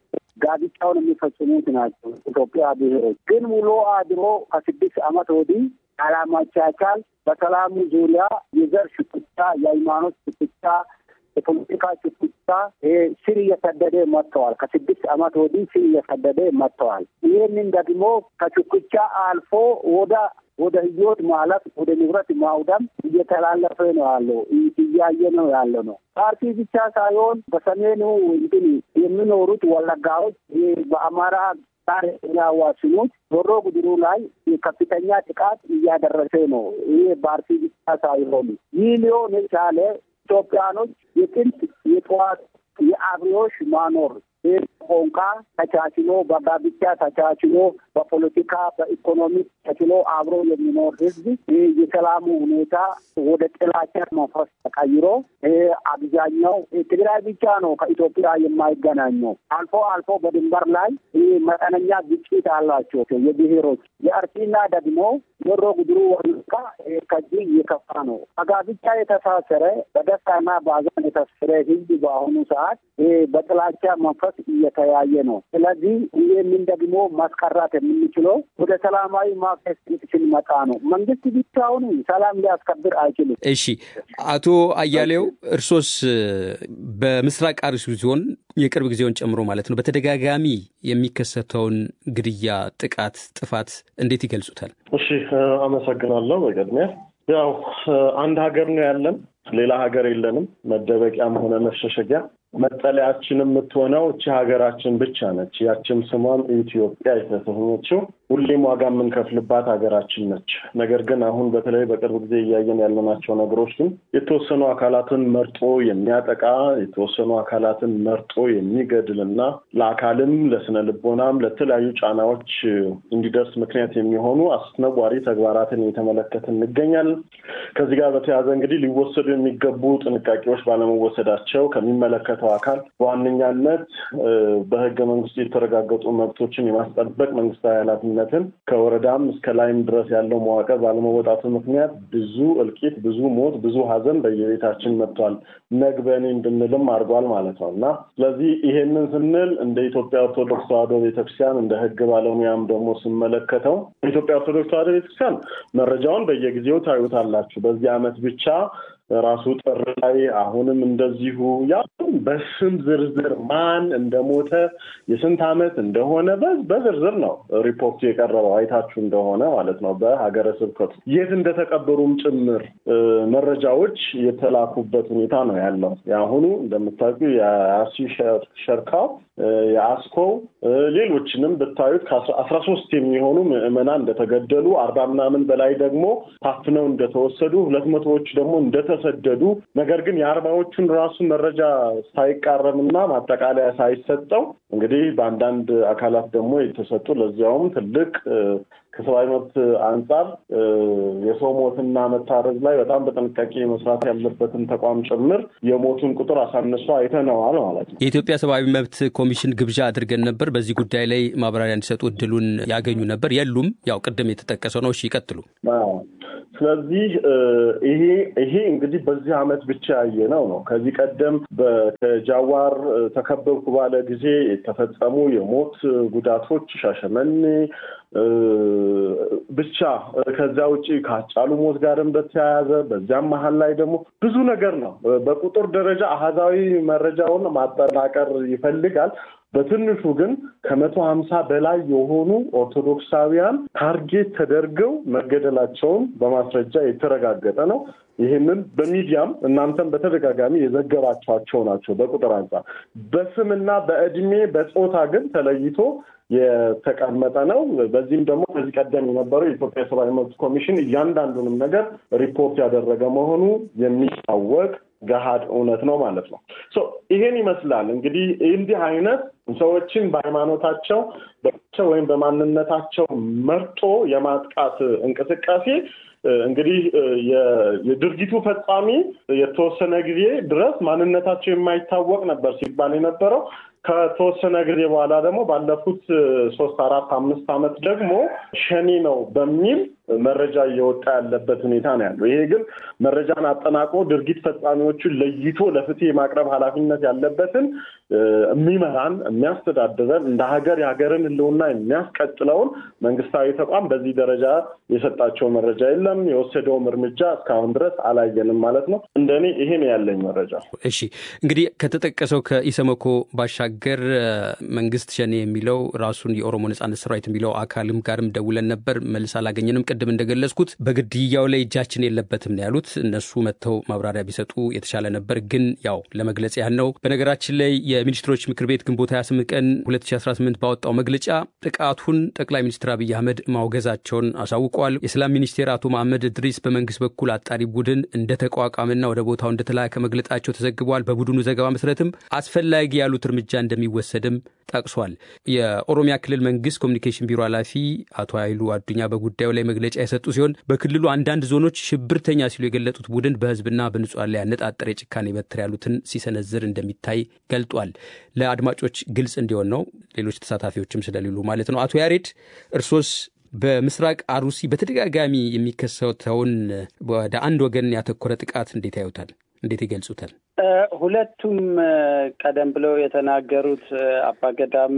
ጋብቻውን የሚፈጽሙት ናቸው። ኢትዮጵያ ብሔሮች ግን ውሎ አድሮ ከስድስት ዓመት ወዲህ አላማቻቻል በሰላሙ ዙሪያ የዘር ሽኩቻ፣ የሃይማኖት ሽኩቻ፣ የፖለቲካ ሽኩቻ ስር እየሰደደ መጥተዋል። ከስድስት ዓመት ወዲህ ስር እየሰደደ መጥተዋል። ይህንን ደግሞ ከሽኩቻ አልፎ ወደ ወደ ህይወት ማለፍ ወደ ንብረት ማውደም እየተላለፈ ነው ያለው እያየ ነው ያለ ነው። ፓርቲ ብቻ ሳይሆን በሰሜኑ እንትን የሚኖሩት ወለጋዎች በአማራ ዛሬ የሚያዋስኑት ዶሮ ጉድሩ ላይ ከፍተኛ ጥቃት እያደረሰ ነው። ይህ በአርሲ ብቻ ሳይሆኑ ይህ ሊሆን የቻለ ኢትዮጵያኖች የጥንት የጠዋት የአብዮሽ ማኖር ቋንቋ ተቻችሎ በጋብቻ ተቻችሎ በፖለቲካ በኢኮኖሚ ተችሎ አብሮ የሚኖር ህዝብ ይህ የሰላሙ ሁኔታ ወደ ጥላቻ መንፈስ ተቀይሮ አብዛኛው ትግራይ ብቻ ነው ከኢትዮጵያ የማይገናኘው። አልፎ አልፎ በድንበር ላይ ይህ መጠነኛ ግጭት አላቸው የብሔሮች የአርሲና ደግሞ ዶሮ ጉድሩ ወለጋ ከዚህ እየከፋ ነው። በጋብቻ የተሳሰረ በደስታና በሀዘን የተሳሰረ ህዝብ በአሁኑ ሰዓት በጥላቻ መንፈስ እየተያየ ነው። ስለዚህ ይህንን ደግሞ ማስቀራት የምንችለው ወደ ሰላማዊ ማፈስ ስንመጣ ነው። መንግስት ብቻውን ሰላም ሊያስከብር አይችልም። እሺ፣ አቶ አያሌው እርሶስ በምስራቅ አርሲ ዞን የቅርብ ጊዜውን ጨምሮ ማለት ነው በተደጋጋሚ የሚከሰተውን ግድያ፣ ጥቃት፣ ጥፋት እንዴት ይገልጹታል? እሺ፣ አመሰግናለሁ። በቅድሚያ ያው አንድ ሀገር ነው ያለን፣ ሌላ ሀገር የለንም። መደበቂያም ሆነ መሸሸጊያ መጠለያችን የምትሆነው እቺ ሀገራችን ብቻ ነች። ያችም ስሟም ኢትዮጵያ የተሰኘችው ሁሌም ዋጋ የምንከፍልባት ሀገራችን ነች። ነገር ግን አሁን በተለይ በቅርብ ጊዜ እያየን ያለናቸው ነገሮች ግን የተወሰኑ አካላትን መርጦ የሚያጠቃ የተወሰኑ አካላትን መርጦ የሚገድል እና ለአካልም ለስነ ልቦናም ለተለያዩ ጫናዎች እንዲደርስ ምክንያት የሚሆኑ አስነዋሪ ተግባራትን እየተመለከትን እንገኛለን። ከዚህ ጋር በተያያዘ እንግዲህ ሊወሰዱ የሚገቡ ጥንቃቄዎች ባለመወሰዳቸው ከሚመለከተው አካል በዋነኛነት በህገ መንግስቱ የተረጋገጡ መብቶችን የማስጠበቅ መንግስታዊ ኃላፊነትን ከወረዳም እስከ ላይም ድረስ ያለው መዋቅር ባለመወጣቱ ምክንያት ብዙ እልቂት፣ ብዙ ሞት፣ ብዙ ሀዘን በየቤታችን መጥቷል። ነግበኔ እንድንልም አድርጓል ማለት ነው እና ስለዚህ ይሄንን ስንል እንደ ኢትዮጵያ ኦርቶዶክስ ተዋሕዶ ቤተክርስቲያን እንደ ህግ ባለሙያም ደግሞ ስመለከተው ኢትዮጵያ ኦርቶዶክስ ተዋሕዶ ቤተክርስቲያን መረጃውን በየጊዜው ታዩታላችሁ። በዚህ ዓመት ብቻ ራሱ ጥር ላይ አሁንም እንደዚሁ ያ በስም ዝርዝር ማን እንደሞተ የስንት ዓመት እንደሆነ በዝርዝር ነው ሪፖርቱ የቀረበው አይታችሁ እንደሆነ ማለት ነው። በሀገረ ስብከቱ የት እንደተቀበሩም ጭምር መረጃዎች የተላኩበት ሁኔታ ነው ያለው። የአሁኑ እንደምታውቁ የአርሲ ሸርካው የአስኮው ሌሎችንም ብታዩት ከአስራ ሶስት የሚሆኑ ምዕመናን እንደተገደሉ አርባ ምናምን በላይ ደግሞ ታፍነው እንደተወሰዱ ሁለት መቶዎች ደግሞ እንደተሰደዱ ነገር ግን የአርባዎቹን ራሱ መረጃ ሳይቃረምና ማጠቃለያ ሳይሰጠው እንግዲህ በአንዳንድ አካላት ደግሞ የተሰጡ ለዚያውም ትልቅ ከሰብአዊ መብት አንጻር የሰው ሞትና መታረዝ ላይ በጣም በጥንቃቄ መስራት ያለበትን ተቋም ጭምር የሞቱን ቁጥር አሳንሶ አይተነዋል ማለት ነው። የኢትዮጵያ ሰብአዊ መብት ኮሚሽን ግብዣ አድርገን ነበር። በዚህ ጉዳይ ላይ ማብራሪያ እንዲሰጡ እድሉን ያገኙ ነበር። የሉም። ያው ቅድም የተጠቀሰው ነው። እሺ ይቀጥሉ። ስለዚህ ይሄ ይሄ እንግዲህ በዚህ ዓመት ብቻ ያየነው ነው። ከዚህ ቀደም ከጃዋር ተከበብኩ ባለ ጊዜ የተፈጸሙ የሞት ጉዳቶች ሻሸመኔ ብቻ ከዚያ ውጭ ከአጫሉ ሞት ጋርም በተያያዘ በዚያም መሀል ላይ ደግሞ ብዙ ነገር ነው። በቁጥር ደረጃ አሃዛዊ መረጃውን ማጠናቀር ይፈልጋል። በትንሹ ግን ከመቶ ሀምሳ በላይ የሆኑ ኦርቶዶክሳውያን ታርጌት ተደርገው መገደላቸውን በማስረጃ የተረጋገጠ ነው። ይህንን በሚዲያም እናንተም በተደጋጋሚ የዘገባቸዋቸው ናቸው። በቁጥር አንጻር በስምና በእድሜ በጾታ ግን ተለይቶ የተቀመጠ ነው። በዚህም ደግሞ ከዚህ ቀደም የነበረው የኢትዮጵያ ሰብአዊ መብት ኮሚሽን እያንዳንዱንም ነገር ሪፖርት ያደረገ መሆኑ የሚታወቅ ገሃድ እውነት ነው ማለት ነው። ይሄን ይመስላል እንግዲህ እንዲህ አይነት ሰዎችን በሃይማኖታቸው ወይም በማንነታቸው መርጦ የማጥቃት እንቅስቃሴ እንግዲህ የድርጊቱ ፈጻሚ የተወሰነ ጊዜ ድረስ ማንነታቸው የማይታወቅ ነበር ሲባል የነበረው ከተወሰነ ጊዜ በኋላ ደግሞ ባለፉት ሶስት አራት አምስት ዓመት ደግሞ ሸኔ ነው በሚል መረጃ እየወጣ ያለበት ሁኔታ ነው ያለው። ይሄ ግን መረጃን አጠናቆ ድርጊት ፈጻሚዎቹን ለይቶ ለፍትህ የማቅረብ ኃላፊነት ያለበትን የሚመራን የሚያስተዳድረን እንደ ሀገር የሀገርን ሕልውና የሚያስቀጥለውን መንግስታዊ ተቋም በዚህ ደረጃ የሰጣቸው መረጃ የለም። የወሰደውም እርምጃ እስካሁን ድረስ አላየንም ማለት ነው። እንደኔ ይሄ ነው ያለኝ መረጃ። እሺ እንግዲህ ከተጠቀሰው ከኢሰመኮ ባሻገር ባሻገር መንግስት ሸኔ የሚለው ራሱን የኦሮሞ ነጻነት ሰራዊት የሚለው አካልም ጋርም ደውለን ነበር፣ መልስ አላገኘንም። ቅድም እንደገለጽኩት በግድያው ላይ እጃችን የለበትም ነው ያሉት። እነሱ መጥተው ማብራሪያ ቢሰጡ የተሻለ ነበር፣ ግን ያው ለመግለጽ ያህል ነው። በነገራችን ላይ የሚኒስትሮች ምክር ቤት ግንቦት 28 ቀን 2018 ባወጣው መግለጫ ጥቃቱን ጠቅላይ ሚኒስትር አብይ አህመድ ማውገዛቸውን አሳውቀዋል። የሰላም ሚኒስቴር አቶ መሐመድ እድሪስ በመንግስት በኩል አጣሪ ቡድን እንደተቋቋመና ወደ ቦታው እንደተላከ መግለጣቸው ተዘግቧል። በቡድኑ ዘገባ መሰረትም አስፈላጊ ያሉት እርምጃ እንደሚወሰድም ጠቅሷል። የኦሮሚያ ክልል መንግስት ኮሚኒኬሽን ቢሮ ኃላፊ አቶ ኃይሉ አዱኛ በጉዳዩ ላይ መግለጫ የሰጡ ሲሆን በክልሉ አንዳንድ ዞኖች ሽብርተኛ ሲሉ የገለጡት ቡድን በህዝብና በንጹሐን ላይ ያነጣጠረ የጭካኔ በትር ያሉትን ሲሰነዝር እንደሚታይ ገልጧል። ለአድማጮች ግልጽ እንዲሆን ነው፣ ሌሎች ተሳታፊዎችም ስለሌሉ ማለት ነው። አቶ ያሬድ እርሶስ በምስራቅ አሩሲ በተደጋጋሚ የሚከሰተውን ወደ አንድ ወገን ያተኮረ ጥቃት እንዴት ያዩታል? እንዴት ይገልጹታል? ሁለቱም ቀደም ብለው የተናገሩት አባገዳም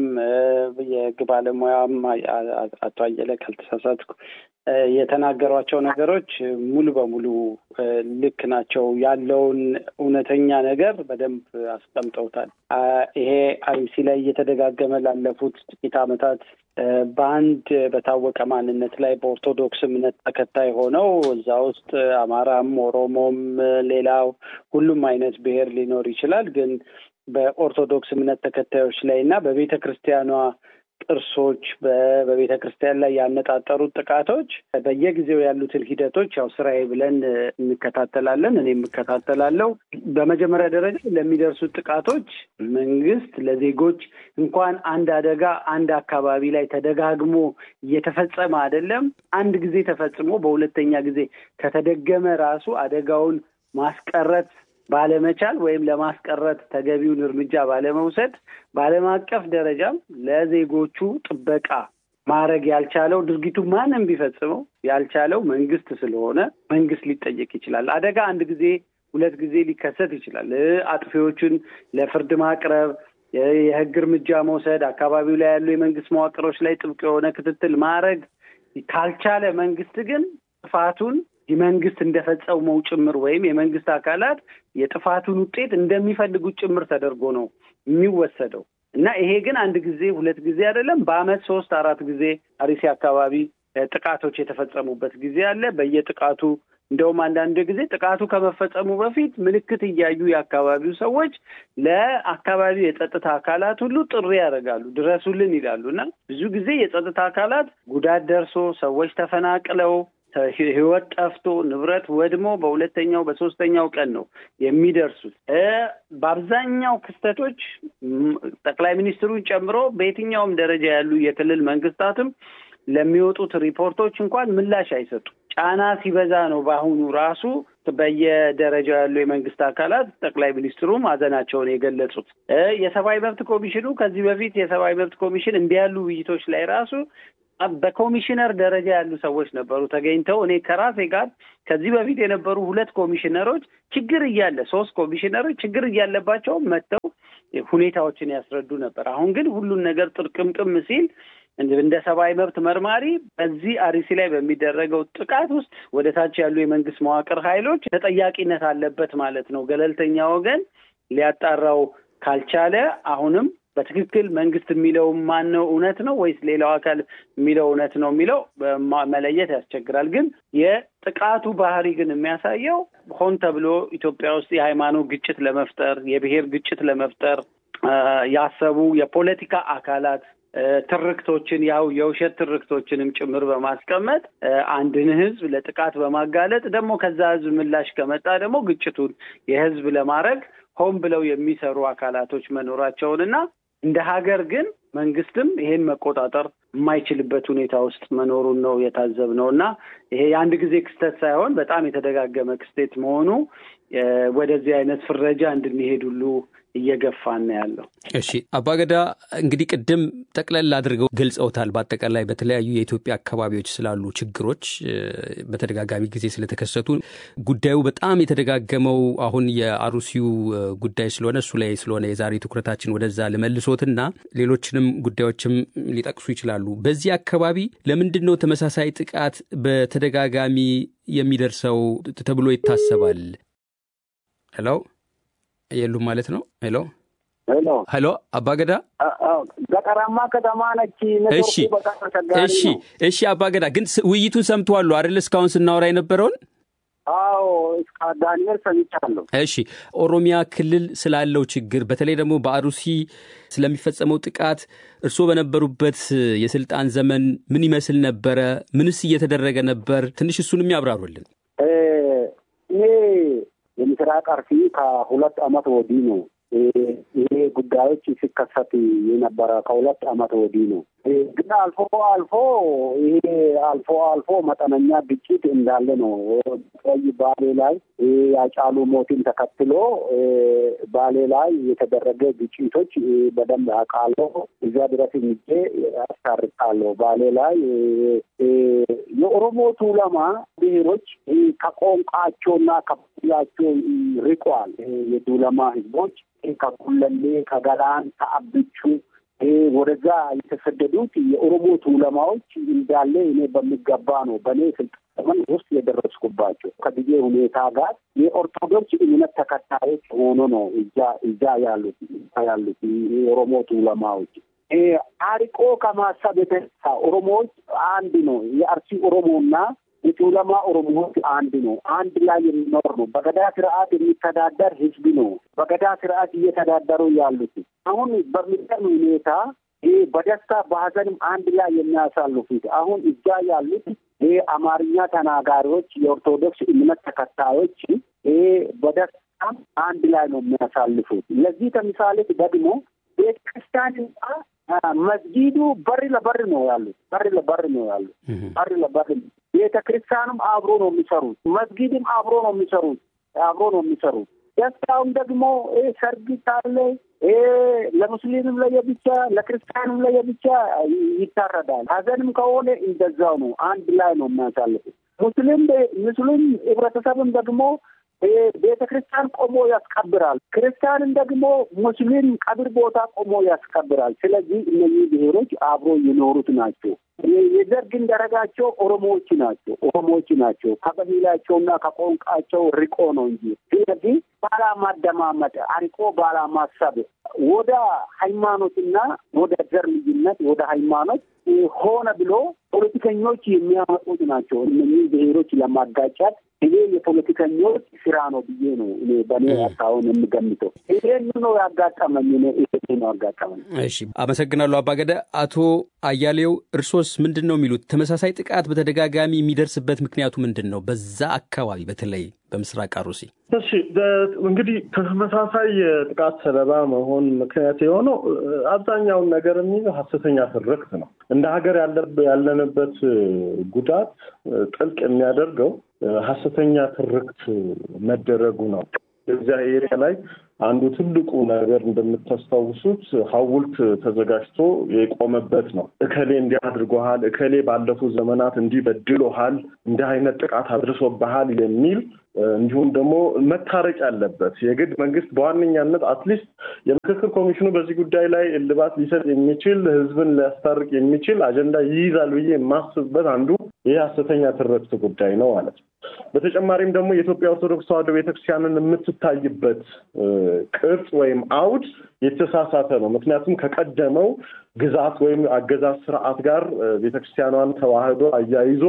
የህግ ባለሙያም አቶ አየለ ካልተሳሳትኩ የተናገሯቸው ነገሮች ሙሉ በሙሉ ልክ ናቸው። ያለውን እውነተኛ ነገር በደንብ አስቀምጠውታል። ይሄ አርሲ ላይ እየተደጋገመ ላለፉት ጥቂት ዓመታት በአንድ በታወቀ ማንነት ላይ በኦርቶዶክስ እምነት ተከታይ ሆነው እዛ ውስጥ አማራም፣ ኦሮሞም፣ ሌላው ሁሉም አይነት ብሔር ሊኖር ይችላል። ግን በኦርቶዶክስ እምነት ተከታዮች ላይ እና በቤተ ክርስቲያኗ ቅርሶች በቤተ ክርስቲያን ላይ ያነጣጠሩት ጥቃቶች በየጊዜው ያሉትን ሂደቶች ያው ስራዬ ብለን እንከታተላለን። እኔ የምከታተላለው በመጀመሪያ ደረጃ ለሚደርሱት ጥቃቶች መንግስት ለዜጎች እንኳን አንድ አደጋ አንድ አካባቢ ላይ ተደጋግሞ እየተፈጸመ አይደለም አንድ ጊዜ ተፈጽሞ በሁለተኛ ጊዜ ከተደገመ ራሱ አደጋውን ማስቀረት ባለመቻል ወይም ለማስቀረት ተገቢውን እርምጃ ባለመውሰድ በዓለም አቀፍ ደረጃም ለዜጎቹ ጥበቃ ማድረግ ያልቻለው ድርጊቱ ማንም ቢፈጽመው ያልቻለው መንግስት ስለሆነ መንግስት ሊጠየቅ ይችላል። አደጋ አንድ ጊዜ ሁለት ጊዜ ሊከሰት ይችላል። አጥፊዎቹን ለፍርድ ማቅረብ፣ የህግ እርምጃ መውሰድ፣ አካባቢው ላይ ያሉ የመንግስት መዋቅሮች ላይ ጥብቅ የሆነ ክትትል ማድረግ ካልቻለ መንግስት ግን ጥፋቱን የመንግስት እንደፈጸመው ጭምር ወይም የመንግስት አካላት የጥፋቱን ውጤት እንደሚፈልጉት ጭምር ተደርጎ ነው የሚወሰደው እና ይሄ ግን አንድ ጊዜ ሁለት ጊዜ አይደለም፣ በአመት ሶስት አራት ጊዜ አርሲ አካባቢ ጥቃቶች የተፈጸሙበት ጊዜ አለ። በየጥቃቱ እንደውም አንዳንድ ጊዜ ጥቃቱ ከመፈጸሙ በፊት ምልክት እያዩ የአካባቢው ሰዎች ለአካባቢው የጸጥታ አካላት ሁሉ ጥሪ ያደርጋሉ፣ ድረሱልን ይላሉ እና ብዙ ጊዜ የጸጥታ አካላት ጉዳት ደርሶ ሰዎች ተፈናቅለው ህይወት ጠፍቶ ንብረት ወድሞ በሁለተኛው በሶስተኛው ቀን ነው የሚደርሱት። በአብዛኛው ክስተቶች ጠቅላይ ሚኒስትሩን ጨምሮ በየትኛውም ደረጃ ያሉ የክልል መንግስታትም ለሚወጡት ሪፖርቶች እንኳን ምላሽ አይሰጡም። ጫና ሲበዛ ነው በአሁኑ ራሱ በየደረጃው ያሉ የመንግስት አካላት ጠቅላይ ሚኒስትሩም ሀዘናቸውን የገለጹት። የሰብአዊ መብት ኮሚሽኑ ከዚህ በፊት የሰብአዊ መብት ኮሚሽን እንዲህ ያሉ ውይይቶች ላይ ራሱ በኮሚሽነር ደረጃ ያሉ ሰዎች ነበሩ ተገኝተው እኔ ከራሴ ጋር ከዚህ በፊት የነበሩ ሁለት ኮሚሽነሮች ችግር እያለ ሶስት ኮሚሽነሮች ችግር እያለባቸውም መጥተው ሁኔታዎችን ያስረዱ ነበር። አሁን ግን ሁሉን ነገር ጥርቅምቅም ሲል እንደ ሰብአዊ መብት መርማሪ በዚህ አርሲ ላይ በሚደረገው ጥቃት ውስጥ ወደ ታች ያሉ የመንግስት መዋቅር ኃይሎች ተጠያቂነት አለበት ማለት ነው። ገለልተኛ ወገን ሊያጣራው ካልቻለ አሁንም በትክክል መንግስት የሚለው ማን ነው እውነት ነው ወይስ ሌላው አካል የሚለው እውነት ነው የሚለው መለየት ያስቸግራል። ግን የጥቃቱ ባህሪ ግን የሚያሳየው ሆን ተብሎ ኢትዮጵያ ውስጥ የሃይማኖት ግጭት ለመፍጠር የብሔር ግጭት ለመፍጠር ያሰቡ የፖለቲካ አካላት ትርክቶችን ያው የውሸት ትርክቶችንም ጭምር በማስቀመጥ አንድን ህዝብ ለጥቃት በማጋለጥ ደግሞ ከዛ ህዝብ ምላሽ ከመጣ ደግሞ ግጭቱን የህዝብ ለማድረግ ሆን ብለው የሚሰሩ አካላቶች መኖራቸውንና እንደ ሀገር ግን መንግስትም ይሄን መቆጣጠር የማይችልበት ሁኔታ ውስጥ መኖሩን ነው የታዘብነው እና ይሄ የአንድ ጊዜ ክስተት ሳይሆን በጣም የተደጋገመ ክስተት መሆኑ ወደዚህ አይነት ፍረጃ እንድንሄድ ሁሉ እየገፋን ነው ያለው። እሺ አባገዳ እንግዲህ ቅድም ጠቅለል አድርገው ገልጸውታል። በአጠቃላይ በተለያዩ የኢትዮጵያ አካባቢዎች ስላሉ ችግሮች በተደጋጋሚ ጊዜ ስለተከሰቱ ጉዳዩ በጣም የተደጋገመው አሁን የአሩሲው ጉዳይ ስለሆነ እሱ ላይ ስለሆነ የዛሬ ትኩረታችን ወደዛ ልመልሶትና ሌሎችንም ጉዳዮችም ሊጠቅሱ ይችላሉ። በዚህ አካባቢ ለምንድን ነው ተመሳሳይ ጥቃት በተደጋጋሚ የሚደርሰው ተብሎ ይታሰባል? ሄሎ የሉም ማለት ነው። ሄሎ ሄሎ ሄሎ አባገዳ ገጠራማ ከተማ ነች። እሺ እሺ እሺ አባገዳ ግን ውይይቱን ሰምተዋሉ አይደል? እስካሁን ስናወራ የነበረውን አዎ እስከ ዳንኤል ሰምቻለሁ። እሺ ኦሮሚያ ክልል ስላለው ችግር በተለይ ደግሞ በአሩሲ ስለሚፈጸመው ጥቃት እርስዎ በነበሩበት የስልጣን ዘመን ምን ይመስል ነበረ? ምንስ እየተደረገ ነበር? ትንሽ እሱንም ያብራሩልን። እኔ የምስራቅ አርሲ ከሁለት ዓመት ወዲህ ነው ይሄ ጉዳዮች ሲከሰት የነበረ ከሁለት ዓመት ወዲህ ነው። ግን አልፎ አልፎ ይሄ አልፎ አልፎ መጠነኛ ግጭት እንዳለ ነው። ቀይ ባሌ ላይ ያጫሉ ሞትን ተከትሎ ባሌ ላይ የተደረገ ግጭቶች በደንብ አውቃለሁ። እዚያ ድረስ ሄጄ አስታርቃለሁ። ባሌ ላይ የኦሮሞ ቱለማ ብሔሮች ከቋንቋቸውና ከባህላቸው ርቋል። የቱለማ ህዝቦች ከኩለሌ፣ ከገላን፣ ከአብቹ ወደዛ የተሰደዱት የኦሮሞ ቱለማዎች እንዳለ እኔ በሚገባ ነው በእኔ ስልጣን ዘመን ውስጥ የደረስኩባቸው ከጊዜ ሁኔታ ጋር የኦርቶዶክስ እምነት ተከታዮች ሆኖ ነው እዛ እዛ ያሉት ያሉት የኦሮሞ ቱለማዎች አርቆ ከማሰብ የተነሳ ኦሮሞዎች አንድ ነው። የአርሲ ኦሮሞና የቱለማ ኦሮሞዎች አንድ ነው። አንድ ላይ የሚኖር ነው። በገዳ ስርዓት የሚተዳደር ህዝብ ነው። በገዳ ስርዓት እየተዳደሩ ያሉት አሁን በሚገርም ሁኔታ ይህ በደስታ በሀዘንም አንድ ላይ የሚያሳልፉት አሁን እዛ ያሉት ይህ አማርኛ ተናጋሪዎች የኦርቶዶክስ እምነት ተከታዮች ይህ በደስታ አንድ ላይ ነው የሚያሳልፉት። ለዚህ ተምሳሌት ደግሞ ቤተ ክርስቲያን መስጊዱ በር ለበር ነው ያሉት። በር ለበር ነው ያሉት። በር ለበር ቤተ ክርስቲያንም አብሮ ነው የሚሰሩት። መስጊድም አብሮ ነው የሚሰሩት። አብሮ ነው የሚሰሩት። ደስታውም ደግሞ ሰርግ ካለ ለሙስሊምም ለየብቻ ለክርስቲያንም ለየብቻ ይታረዳል። ሀዘንም ከሆነ እንደዛው ነው። አንድ ላይ ነው የሚያሳልፉት። ሙስሊም ሙስሊም ህብረተሰብም ደግሞ ቤተ ክርስቲያን ቆሞ ያስቀብራል። ክርስቲያንን ደግሞ ሙስሊም ቀብር ቦታ ቆሞ ያስቀብራል። ስለዚህ እነዚህ ብሔሮች አብሮ የኖሩት ናቸው። የዘር ግን ደረጃቸው ኦሮሞዎች ናቸው። ኦሮሞዎች ናቸው። ከበሂላቸውና ከቋንቋቸው ርቆ ነው እንጂ ስለዚህ ባላማደማመጥ አርቆ ባላማሰብ ወደ ሃይማኖትና ወደ ዘር ልዩነት ወደ ሃይማኖት ሆነ ብሎ ፖለቲከኞች የሚያመጡት ናቸው። እነዚህ ብሔሮች ለማጋጫት ይሄ የፖለቲከኞች ስራ ነው ብዬ ነው እኔ በእኔ አታውን የምገምተው። ይሄን ነው ያጋጠመኝ። ይሄ ነው ያጋጠመኝ። እሺ፣ አመሰግናለሁ አባገደ። አቶ አያሌው እርሶስ ምንድን ነው የሚሉት? ተመሳሳይ ጥቃት በተደጋጋሚ የሚደርስበት ምክንያቱ ምንድን ነው? በዛ አካባቢ በተለይ በምስራቅ አሩሲ። እሺ እንግዲህ ተመሳሳይ የጥቃት ሰለባ መሆን ምክንያት የሆነው አብዛኛውን ነገር የሚይዘው ሀሰተኛ ትርክት ነው። እንደ ሀገር ያለንበት ጉዳት ጥልቅ የሚያደርገው ሀሰተኛ ትርክት መደረጉ ነው። እዚያ ኤሪያ ላይ አንዱ ትልቁ ነገር እንደምታስታውሱት ሐውልት ተዘጋጅቶ የቆመበት ነው። እከሌ እንዲህ አድርጎሃል፣ እከሌ ባለፉት ዘመናት እንዲህ በድሎሃል፣ እንዲህ አይነት ጥቃት አድርሶብሃል የሚል እንዲሁም ደግሞ መታረቅ ያለበት የግድ መንግስት በዋነኛነት አትሊስት የምክክር ኮሚሽኑ በዚህ ጉዳይ ላይ እልባት ሊሰጥ የሚችል ህዝብን ሊያስታርቅ የሚችል አጀንዳ ይይዛል ብዬ የማስብበት አንዱ ይህ ሀሰተኛ ትርክት ጉዳይ ነው ማለት ነው። በተጨማሪም ደግሞ የኢትዮጵያ ኦርቶዶክስ ተዋሕዶ ቤተክርስቲያንን የምትታይበት ቅርጽ ወይም አውድ የተሳሳተ ነው። ምክንያቱም ከቀደመው ግዛት ወይም አገዛዝ ስርዓት ጋር ቤተክርስቲያኗን ተዋህዶ አያይዞ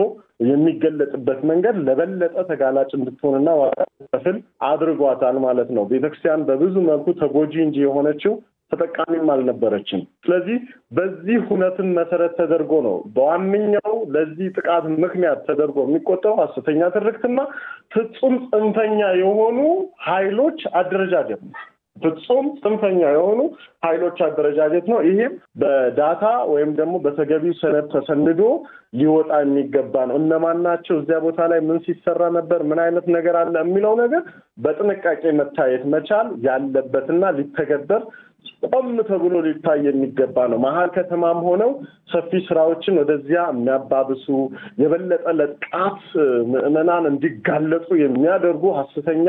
የሚገለጽበት መንገድ ለበለጠ ተጋላጭ እንድትሆንና ዋጋ እንድትከፍል አድርጓታል ማለት ነው። ቤተክርስቲያን በብዙ መልኩ ተጎጂ እንጂ የሆነችው ተጠቃሚም አልነበረችም። ስለዚህ በዚህ ሁነትን መሰረት ተደርጎ ነው በዋነኛው ለዚህ ጥቃት ምክንያት ተደርጎ የሚቆጠሩ ሀሰተኛ ትርክትና ፍጹም ጽንፈኛ የሆኑ ኃይሎች አደረጃጀት ነው። ፍጹም ጽንፈኛ የሆኑ ኃይሎች አደረጃጀት ነው። ይህም በዳታ ወይም ደግሞ በተገቢው ሰነድ ተሰንዶ ሊወጣ የሚገባ ነው። እነማን ናቸው? እዚያ ቦታ ላይ ምን ሲሰራ ነበር? ምን አይነት ነገር አለ? የሚለው ነገር በጥንቃቄ መታየት መቻል ያለበትና ሊተገበር ቆም ተብሎ ሊታይ የሚገባ ነው። መሀል ከተማም ሆነው ሰፊ ስራዎችን ወደዚያ የሚያባብሱ የበለጠ ለጥቃት ምዕመናን እንዲጋለጡ የሚያደርጉ ሀሰተኛ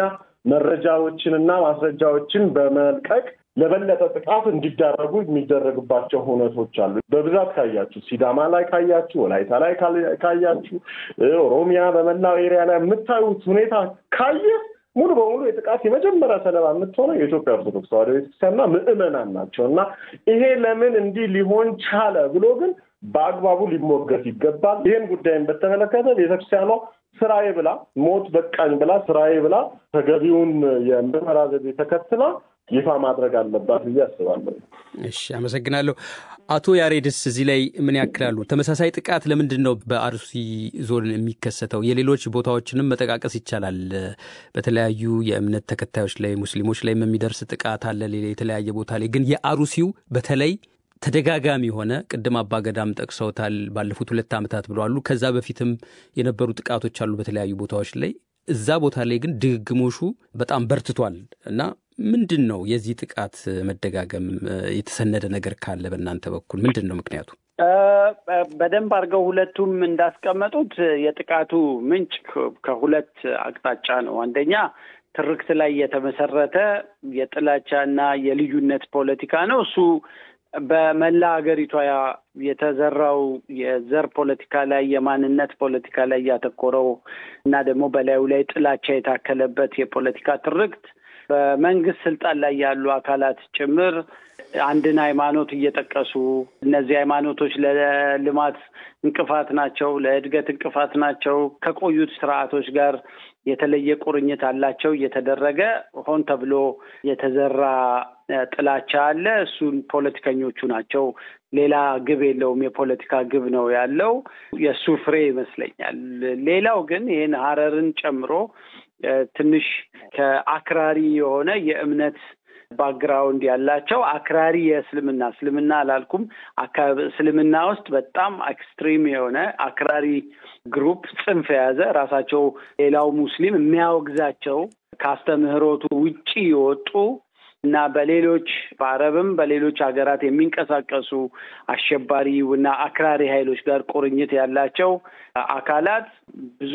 መረጃዎችንና ማስረጃዎችን በመልቀቅ ለበለጠ ጥቃት እንዲዳረጉ የሚደረግባቸው ሁነቶች አሉ። በብዛት ካያችሁ ሲዳማ ላይ ካያችሁ፣ ወላይታ ላይ ካያችሁ፣ ኦሮሚያ በመላው ኤሪያ ላይ የምታዩት ሁኔታ ካየ ሙሉ በሙሉ የጥቃት የመጀመሪያ ሰለባ የምትሆነው የኢትዮጵያ ኦርቶዶክስ ተዋሕዶ ቤተክርስቲያንና ምዕመናን ናቸው እና ይሄ ለምን እንዲህ ሊሆን ቻለ ብሎ ግን በአግባቡ ሊሞገት ይገባል። ይህን ጉዳይን በተመለከተ ቤተክርስቲያኗ ስራዬ ብላ ሞት በቃኝ ብላ ስራዬ ብላ ተገቢውን የምርመራ ዘዴ ተከትላ ይፋ ማድረግ አለባት ብዬ አስባለሁ። እሺ፣ አመሰግናለሁ። አቶ ያሬድስ እዚህ ላይ ምን ያክላሉ? ተመሳሳይ ጥቃት ለምንድን ነው በአርሲ ዞን የሚከሰተው? የሌሎች ቦታዎችንም መጠቃቀስ ይቻላል። በተለያዩ የእምነት ተከታዮች ላይ ሙስሊሞች ላይም የሚደርስ ጥቃት አለ የተለያየ ቦታ ላይ ግን የአሩሲው በተለይ ተደጋጋሚ የሆነ ቅድም አባገዳም ጠቅሰውታል። ባለፉት ሁለት ዓመታት ብለዋሉ። ከዛ በፊትም የነበሩ ጥቃቶች አሉ በተለያዩ ቦታዎች ላይ። እዛ ቦታ ላይ ግን ድግግሞሹ በጣም በርትቷል እና ምንድን ነው የዚህ ጥቃት መደጋገም? የተሰነደ ነገር ካለ በእናንተ በኩል ምንድን ነው ምክንያቱ? በደንብ አድርገው ሁለቱም እንዳስቀመጡት የጥቃቱ ምንጭ ከሁለት አቅጣጫ ነው። አንደኛ ትርክት ላይ የተመሰረተ የጥላቻና የልዩነት ፖለቲካ ነው። እሱ በመላ ሀገሪቷ የተዘራው የዘር ፖለቲካ ላይ የማንነት ፖለቲካ ላይ ያተኮረው እና ደግሞ በላዩ ላይ ጥላቻ የታከለበት የፖለቲካ ትርክት በመንግስት ስልጣን ላይ ያሉ አካላት ጭምር አንድን ሃይማኖት እየጠቀሱ እነዚህ ሃይማኖቶች ለልማት እንቅፋት ናቸው፣ ለእድገት እንቅፋት ናቸው፣ ከቆዩት ስርዓቶች ጋር የተለየ ቁርኝት አላቸው እየተደረገ ሆን ተብሎ የተዘራ ጥላቻ አለ። እሱን ፖለቲከኞቹ ናቸው። ሌላ ግብ የለውም። የፖለቲካ ግብ ነው ያለው። የእሱ ፍሬ ይመስለኛል። ሌላው ግን ይህን ሀረርን ጨምሮ ትንሽ ከአክራሪ የሆነ የእምነት ባክግራውንድ ያላቸው አክራሪ የእስልምና እስልምና አላልኩም፣ እስልምና ውስጥ በጣም ኤክስትሪም የሆነ አክራሪ ግሩፕ ጽንፍ የያዘ ራሳቸው ሌላው ሙስሊም የሚያወግዛቸው ከአስተምህሮቱ ውጪ የወጡ እና በሌሎች በአረብም በሌሎች ሀገራት የሚንቀሳቀሱ አሸባሪ እና አክራሪ ኃይሎች ጋር ቁርኝት ያላቸው አካላት ብዙ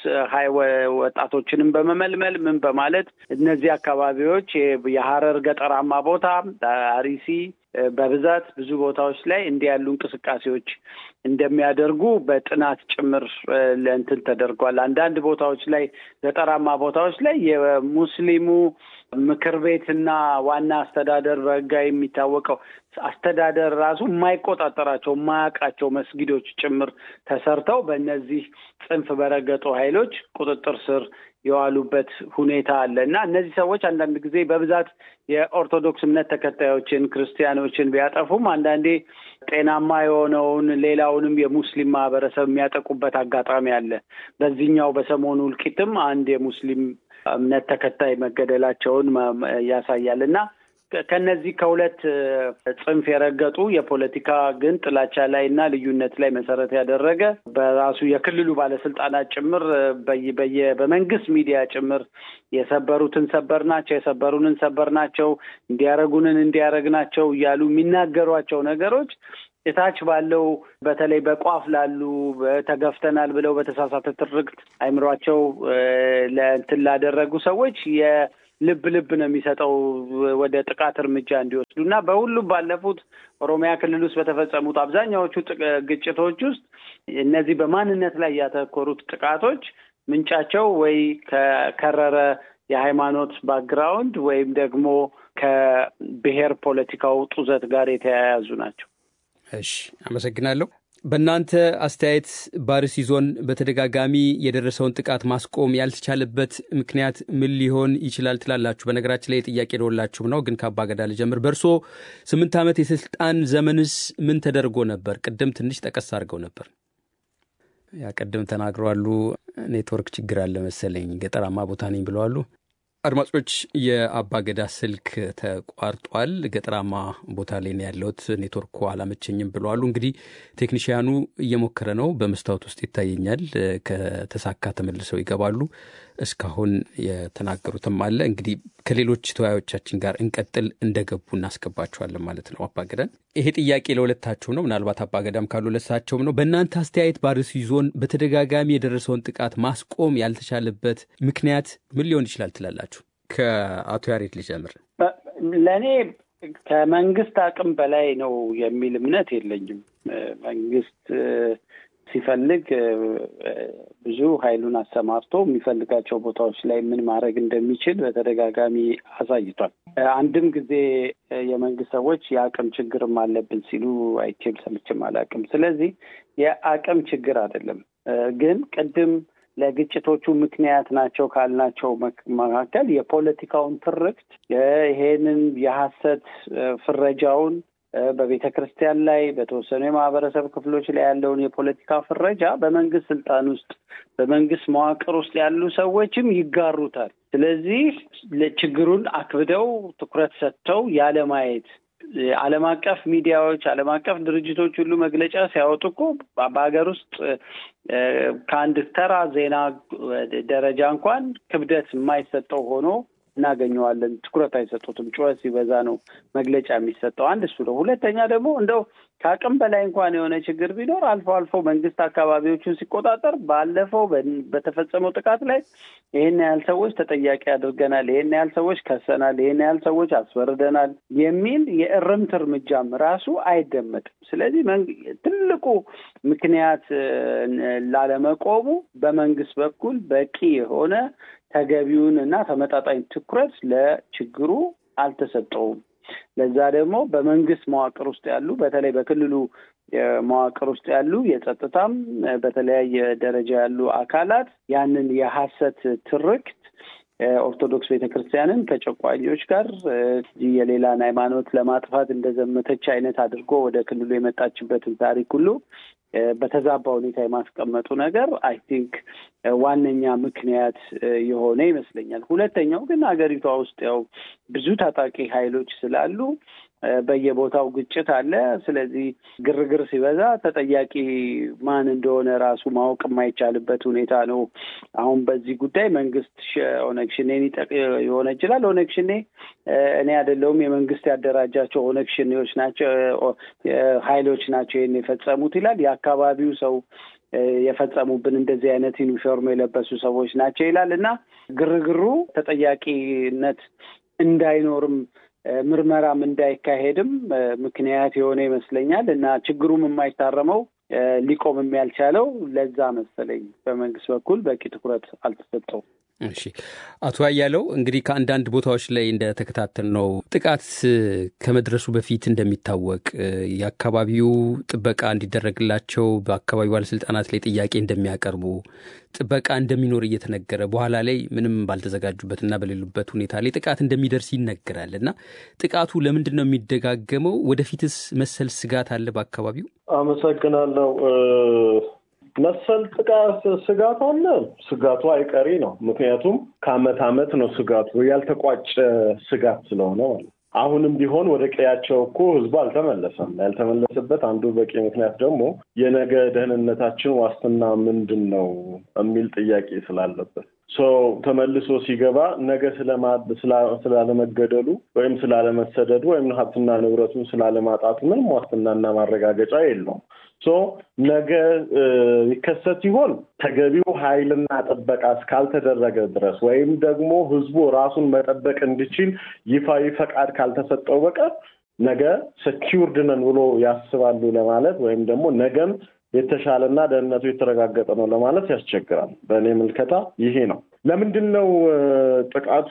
ወጣቶችንም በመመልመል ምን በማለት እነዚህ አካባቢዎች የሀረር ገጠራማ ቦታ አሪሲ በብዛት ብዙ ቦታዎች ላይ እንዲህ ያሉ እንቅስቃሴዎች እንደሚያደርጉ በጥናት ጭምር ለእንትን ተደርጓል። አንዳንድ ቦታዎች ላይ ገጠራማ ቦታዎች ላይ የሙስሊሙ ምክር ቤትና ዋና አስተዳደር በህጋዊ የሚታወቀው አስተዳደር ራሱ የማይቆጣጠራቸው የማያውቃቸው መስጊዶች ጭምር ተሰርተው በእነዚህ ጽንፍ በረገጡ ኃይሎች ቁጥጥር ስር የዋሉበት ሁኔታ አለ እና እነዚህ ሰዎች አንዳንድ ጊዜ በብዛት የኦርቶዶክስ እምነት ተከታዮችን ክርስቲያኖችን ቢያጠፉም አንዳንዴ ጤናማ የሆነውን ሌላውንም የሙስሊም ማህበረሰብ የሚያጠቁበት አጋጣሚ አለ። በዚህኛው በሰሞኑ እልቂትም አንድ የሙስሊም እምነት ተከታይ መገደላቸውን ያሳያል እና ከነዚህ ከሁለት ጽንፍ የረገጡ የፖለቲካ ግን ጥላቻ ላይ እና ልዩነት ላይ መሰረት ያደረገ በራሱ የክልሉ ባለስልጣናት ጭምር በየ በመንግስት ሚዲያ ጭምር የሰበሩትን ሰበር ናቸው፣ የሰበሩንን ሰበር ናቸው፣ እንዲያረጉንን እንዲያረግ ናቸው እያሉ የሚናገሯቸው ነገሮች እታች ባለው በተለይ በቋፍ ላሉ ተገፍተናል ብለው በተሳሳተ ትርክት አይምሯቸው ለእንትን ላደረጉ ሰዎች ልብ ልብ ነው የሚሰጠው ወደ ጥቃት እርምጃ እንዲወስዱ እና በሁሉም ባለፉት ኦሮሚያ ክልል ውስጥ በተፈጸሙት አብዛኛዎቹ ግጭቶች ውስጥ እነዚህ በማንነት ላይ ያተኮሩት ጥቃቶች ምንጫቸው ወይ ከከረረ የሃይማኖት ባክግራውንድ ወይም ደግሞ ከብሔር ፖለቲካው ጡዘት ጋር የተያያዙ ናቸው። እሺ፣ አመሰግናለሁ። በእናንተ አስተያየት በአርሲ ዞን በተደጋጋሚ የደረሰውን ጥቃት ማስቆም ያልተቻለበት ምክንያት ምን ሊሆን ይችላል ትላላችሁ? በነገራችን ላይ የጥያቄ ደወላችሁም ነው፣ ግን ከአባገዳ ልጀምር። በእርሶ ስምንት ዓመት የስልጣን ዘመንስ ምን ተደርጎ ነበር? ቅድም ትንሽ ጠቀስ አድርገው ነበር። ያ ቅድም ተናግረዋሉ። ኔትወርክ ችግር አለ መሰለኝ፣ ገጠራማ ቦታ ነኝ ብለዋሉ። አድማጮች የአባገዳ ስልክ ተቋርጧል። ገጠራማ ቦታ ላይ ነው ያለሁት፣ ኔትወርኩ አላመቸኝም ብለዋሉ። እንግዲህ ቴክኒሽያኑ እየሞከረ ነው፣ በመስታወት ውስጥ ይታየኛል። ከተሳካ ተመልሰው ይገባሉ። እስካሁን የተናገሩትም አለ። እንግዲህ ከሌሎች ተወያዮቻችን ጋር እንቀጥል፣ እንደገቡ እናስገባቸዋለን ማለት ነው። አባገዳን ይሄ ጥያቄ ለሁለታቸው ነው። ምናልባት አባገዳም ካሉ ለሳቸውም ነው። በእናንተ አስተያየት በአርሲ ዞን በተደጋጋሚ የደረሰውን ጥቃት ማስቆም ያልተቻለበት ምክንያት ምን ሊሆን ይችላል ትላላችሁ? ከአቶ ያሬድ ልጀምር። ለእኔ ከመንግስት አቅም በላይ ነው የሚል እምነት የለኝም። መንግስት ሲፈልግ ብዙ ኃይሉን አሰማርቶ የሚፈልጋቸው ቦታዎች ላይ ምን ማድረግ እንደሚችል በተደጋጋሚ አሳይቷል። አንድም ጊዜ የመንግስት ሰዎች የአቅም ችግርም አለብን ሲሉ አይቼም ሰምቼም አላውቅም። ስለዚህ የአቅም ችግር አይደለም። ግን ቅድም ለግጭቶቹ ምክንያት ናቸው ካልናቸው መካከል የፖለቲካውን ትርክት ይሄንን የሀሰት ፍረጃውን በቤተ ክርስቲያን ላይ በተወሰኑ የማህበረሰብ ክፍሎች ላይ ያለውን የፖለቲካ ፍረጃ በመንግስት ስልጣን ውስጥ በመንግስት መዋቅር ውስጥ ያሉ ሰዎችም ይጋሩታል። ስለዚህ ችግሩን አክብደው ትኩረት ሰጥተው ያለማየት ዓለም አቀፍ ሚዲያዎች፣ ዓለም አቀፍ ድርጅቶች ሁሉ መግለጫ ሲያወጡ እኮ በሀገር ውስጥ ከአንድ ተራ ዜና ደረጃ እንኳን ክብደት የማይሰጠው ሆኖ እናገኘዋለን። ትኩረት አይሰጡትም። ጩኸት ሲበዛ ነው መግለጫ የሚሰጠው። አንድ እሱ ነው። ሁለተኛ ደግሞ እንደው ከአቅም በላይ እንኳን የሆነ ችግር ቢኖር አልፎ አልፎ መንግስት አካባቢዎቹን ሲቆጣጠር ባለፈው በተፈጸመው ጥቃት ላይ ይህን ያህል ሰዎች ተጠያቂ አድርገናል፣ ይህን ያህል ሰዎች ከሰናል፣ ይህን ያህል ሰዎች አስፈርደናል የሚል የእርምት እርምጃም ራሱ አይደመጥም። ስለዚህ ትልቁ ምክንያት ላለመቆሙ በመንግስት በኩል በቂ የሆነ ተገቢውን እና ተመጣጣኝ ትኩረት ለችግሩ አልተሰጠውም። ለዛ ደግሞ በመንግስት መዋቅር ውስጥ ያሉ በተለይ በክልሉ መዋቅር ውስጥ ያሉ የጸጥታም በተለያየ ደረጃ ያሉ አካላት ያንን የሀሰት ትርክት ኦርቶዶክስ ቤተክርስቲያንን ከጨቋኞች ጋር የሌላን ሃይማኖት ለማጥፋት እንደዘመተች አይነት አድርጎ ወደ ክልሉ የመጣችበትን ታሪክ ሁሉ በተዛባ ሁኔታ የማስቀመጡ ነገር አይ ቲንክ ዋነኛ ምክንያት የሆነ ይመስለኛል። ሁለተኛው ግን ሀገሪቷ ውስጥ ያው ብዙ ታጣቂ ኃይሎች ስላሉ በየቦታው ግጭት አለ። ስለዚህ ግርግር ሲበዛ ተጠያቂ ማን እንደሆነ ራሱ ማወቅ የማይቻልበት ሁኔታ ነው። አሁን በዚህ ጉዳይ መንግስት ኦነግ ሽኔን የሆነ ይችላል። ኦነግ ሽኔ እኔ አይደለሁም የመንግስት ያደራጃቸው ኦነግ ሽኔዎች ናቸው ኃይሎች ናቸው ይህን የፈጸሙት ይላል። የአካባቢው ሰው የፈጸሙብን እንደዚህ አይነት ዩኒፎርም የለበሱ ሰዎች ናቸው ይላል እና ግርግሩ ተጠያቂነት እንዳይኖርም ምርመራም እንዳይካሄድም ምክንያት የሆነ ይመስለኛል እና ችግሩም የማይታረመው ሊቆምም ያልቻለው ለዛ መሰለኝ በመንግስት በኩል በቂ ትኩረት አልተሰጠውም። እሺ አቶ አያለው እንግዲህ ከአንዳንድ ቦታዎች ላይ እንደተከታተል ነው ጥቃት ከመድረሱ በፊት እንደሚታወቅ የአካባቢው ጥበቃ እንዲደረግላቸው በአካባቢው ባለስልጣናት ላይ ጥያቄ እንደሚያቀርቡ ጥበቃ እንደሚኖር እየተነገረ በኋላ ላይ ምንም ባልተዘጋጁበትና በሌሉበት ሁኔታ ላይ ጥቃት እንደሚደርስ ይነገራል እና ጥቃቱ ለምንድን ነው የሚደጋገመው? ወደፊትስ መሰል ስጋት አለ በአካባቢው? አመሰግናለሁ። መሰል ጥቃት ስጋት አለ። ስጋቱ አይቀሪ ነው። ምክንያቱም ከአመት አመት ነው ስጋቱ ያልተቋጨ ስጋት ስለሆነ ማለት አሁንም ቢሆን ወደ ቀያቸው እኮ ህዝቡ አልተመለሰም። ያልተመለሰበት አንዱ በቂ ምክንያት ደግሞ የነገ ደህንነታችን ዋስትና ምንድን ነው የሚል ጥያቄ ስላለበት ተመልሶ ሲገባ ነገ ስላለመገደሉ ወይም ስላለመሰደዱ ወይም ሀብትና ንብረቱን ስላለማጣቱ ምንም ዋስትናና ማረጋገጫ የለውም። ነገ ይከሰት ሲሆን ተገቢው ኃይልና ጥበቃ እስካልተደረገ ድረስ ወይም ደግሞ ህዝቡ ራሱን መጠበቅ እንዲችል ይፋዊ ፈቃድ ካልተሰጠው በቀር ነገ ሰኪውርድ ነን ብሎ ያስባሉ ለማለት ወይም ደግሞ ነገም የተሻለና ደህንነቱ የተረጋገጠ ነው ለማለት ያስቸግራል። በእኔ ምልከታ ይሄ ነው። ለምንድን ነው ጥቃቱ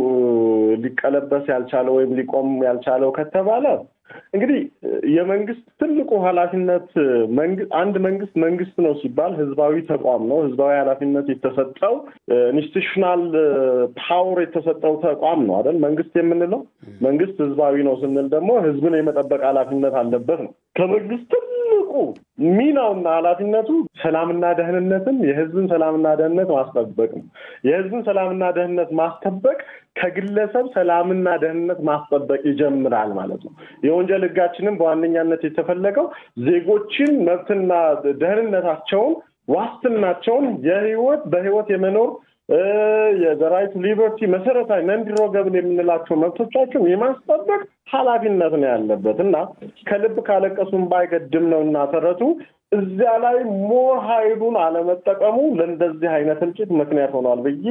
ሊቀለበስ ያልቻለው ወይም ሊቆም ያልቻለው ከተባለ እንግዲህ የመንግስት ትልቁ ኃላፊነት አንድ መንግስት መንግስት ነው ሲባል ህዝባዊ ተቋም ነው። ህዝባዊ ኃላፊነት የተሰጠው ኢንስቲቱሽናል ፓወር የተሰጠው ተቋም ነው አይደል? መንግስት የምንለው መንግስት ህዝባዊ ነው ስንል ደግሞ ህዝብን የመጠበቅ ኃላፊነት አለበት ነው። ከመንግስት ትልቁ ሚናውና ኃላፊነቱ ሰላምና ደህንነትን የህዝብን ሰላምና ደህንነት ማስጠበቅ ነው። የህዝብን ሰላምና ደህንነት ማስጠበቅ ከግለሰብ ሰላምና ደህንነት ማስጠበቅ ይጀምራል ማለት ነው። የወንጀል ህጋችንም በዋነኛነት የተፈለገው ዜጎችን መብትና ደህንነታቸውን ዋስትናቸውን የህይወት በህይወት የመኖር የራይት ሊበርቲ መሰረታዊ ነንዲሮገብል የምንላቸው መብቶቻቸውን የማስጠበቅ ኃላፊነት ነው ያለበት እና ከልብ ካለቀሱም ባይገድም ነው እና ተረቱ እዚያ ላይ ሞር ኃይሉን አለመጠቀሙ ለእንደዚህ አይነት እልቂት ምክንያት ሆኗል ብዬ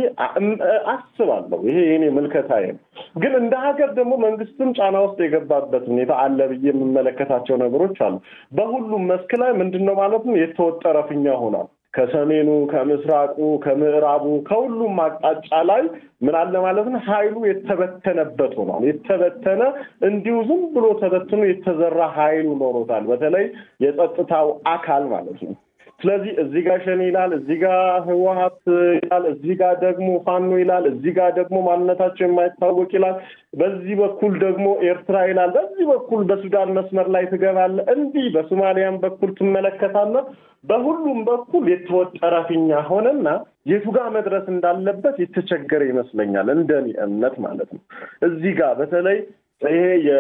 አስባለሁ። ይሄ የኔ ምልከታዬ ነው። ግን እንደ ሀገር ደግሞ መንግስትም ጫና ውስጥ የገባበት ሁኔታ አለ ብዬ የምመለከታቸው ነገሮች አሉ። በሁሉም መስክ ላይ ምንድን ነው ማለት ነው የተወጠረ ፊኛ ሆኗል። ከሰሜኑ፣ ከምስራቁ፣ ከምዕራቡ ከሁሉም አቅጣጫ ላይ ምን አለ ማለት ነው ኃይሉ የተበተነበት ሆኗል። የተበተነ እንዲሁ ዝም ብሎ ተበትኖ የተዘራ ኃይሉ ኖሮታል። በተለይ የጸጥታው አካል ማለት ነው። ስለዚህ እዚህ ጋር ሸኔ ይላል፣ እዚህ ጋር ህወሀት ይላል፣ እዚህ ጋር ደግሞ ፋኖ ይላል፣ እዚህ ጋር ደግሞ ማንነታቸው የማይታወቅ ይላል፣ በዚህ በኩል ደግሞ ኤርትራ ይላል፣ በዚህ በኩል በሱዳን መስመር ላይ ትገባለህ፣ እንዲህ በሶማሊያም በኩል ትመለከታለህ። በሁሉም በኩል የተወጠረ ፊኛ ሆነና የቱ ጋር መድረስ እንዳለበት የተቸገረ ይመስለኛል፣ እንደኔ እምነት ማለት ነው። እዚህ ጋር በተለይ ይሄ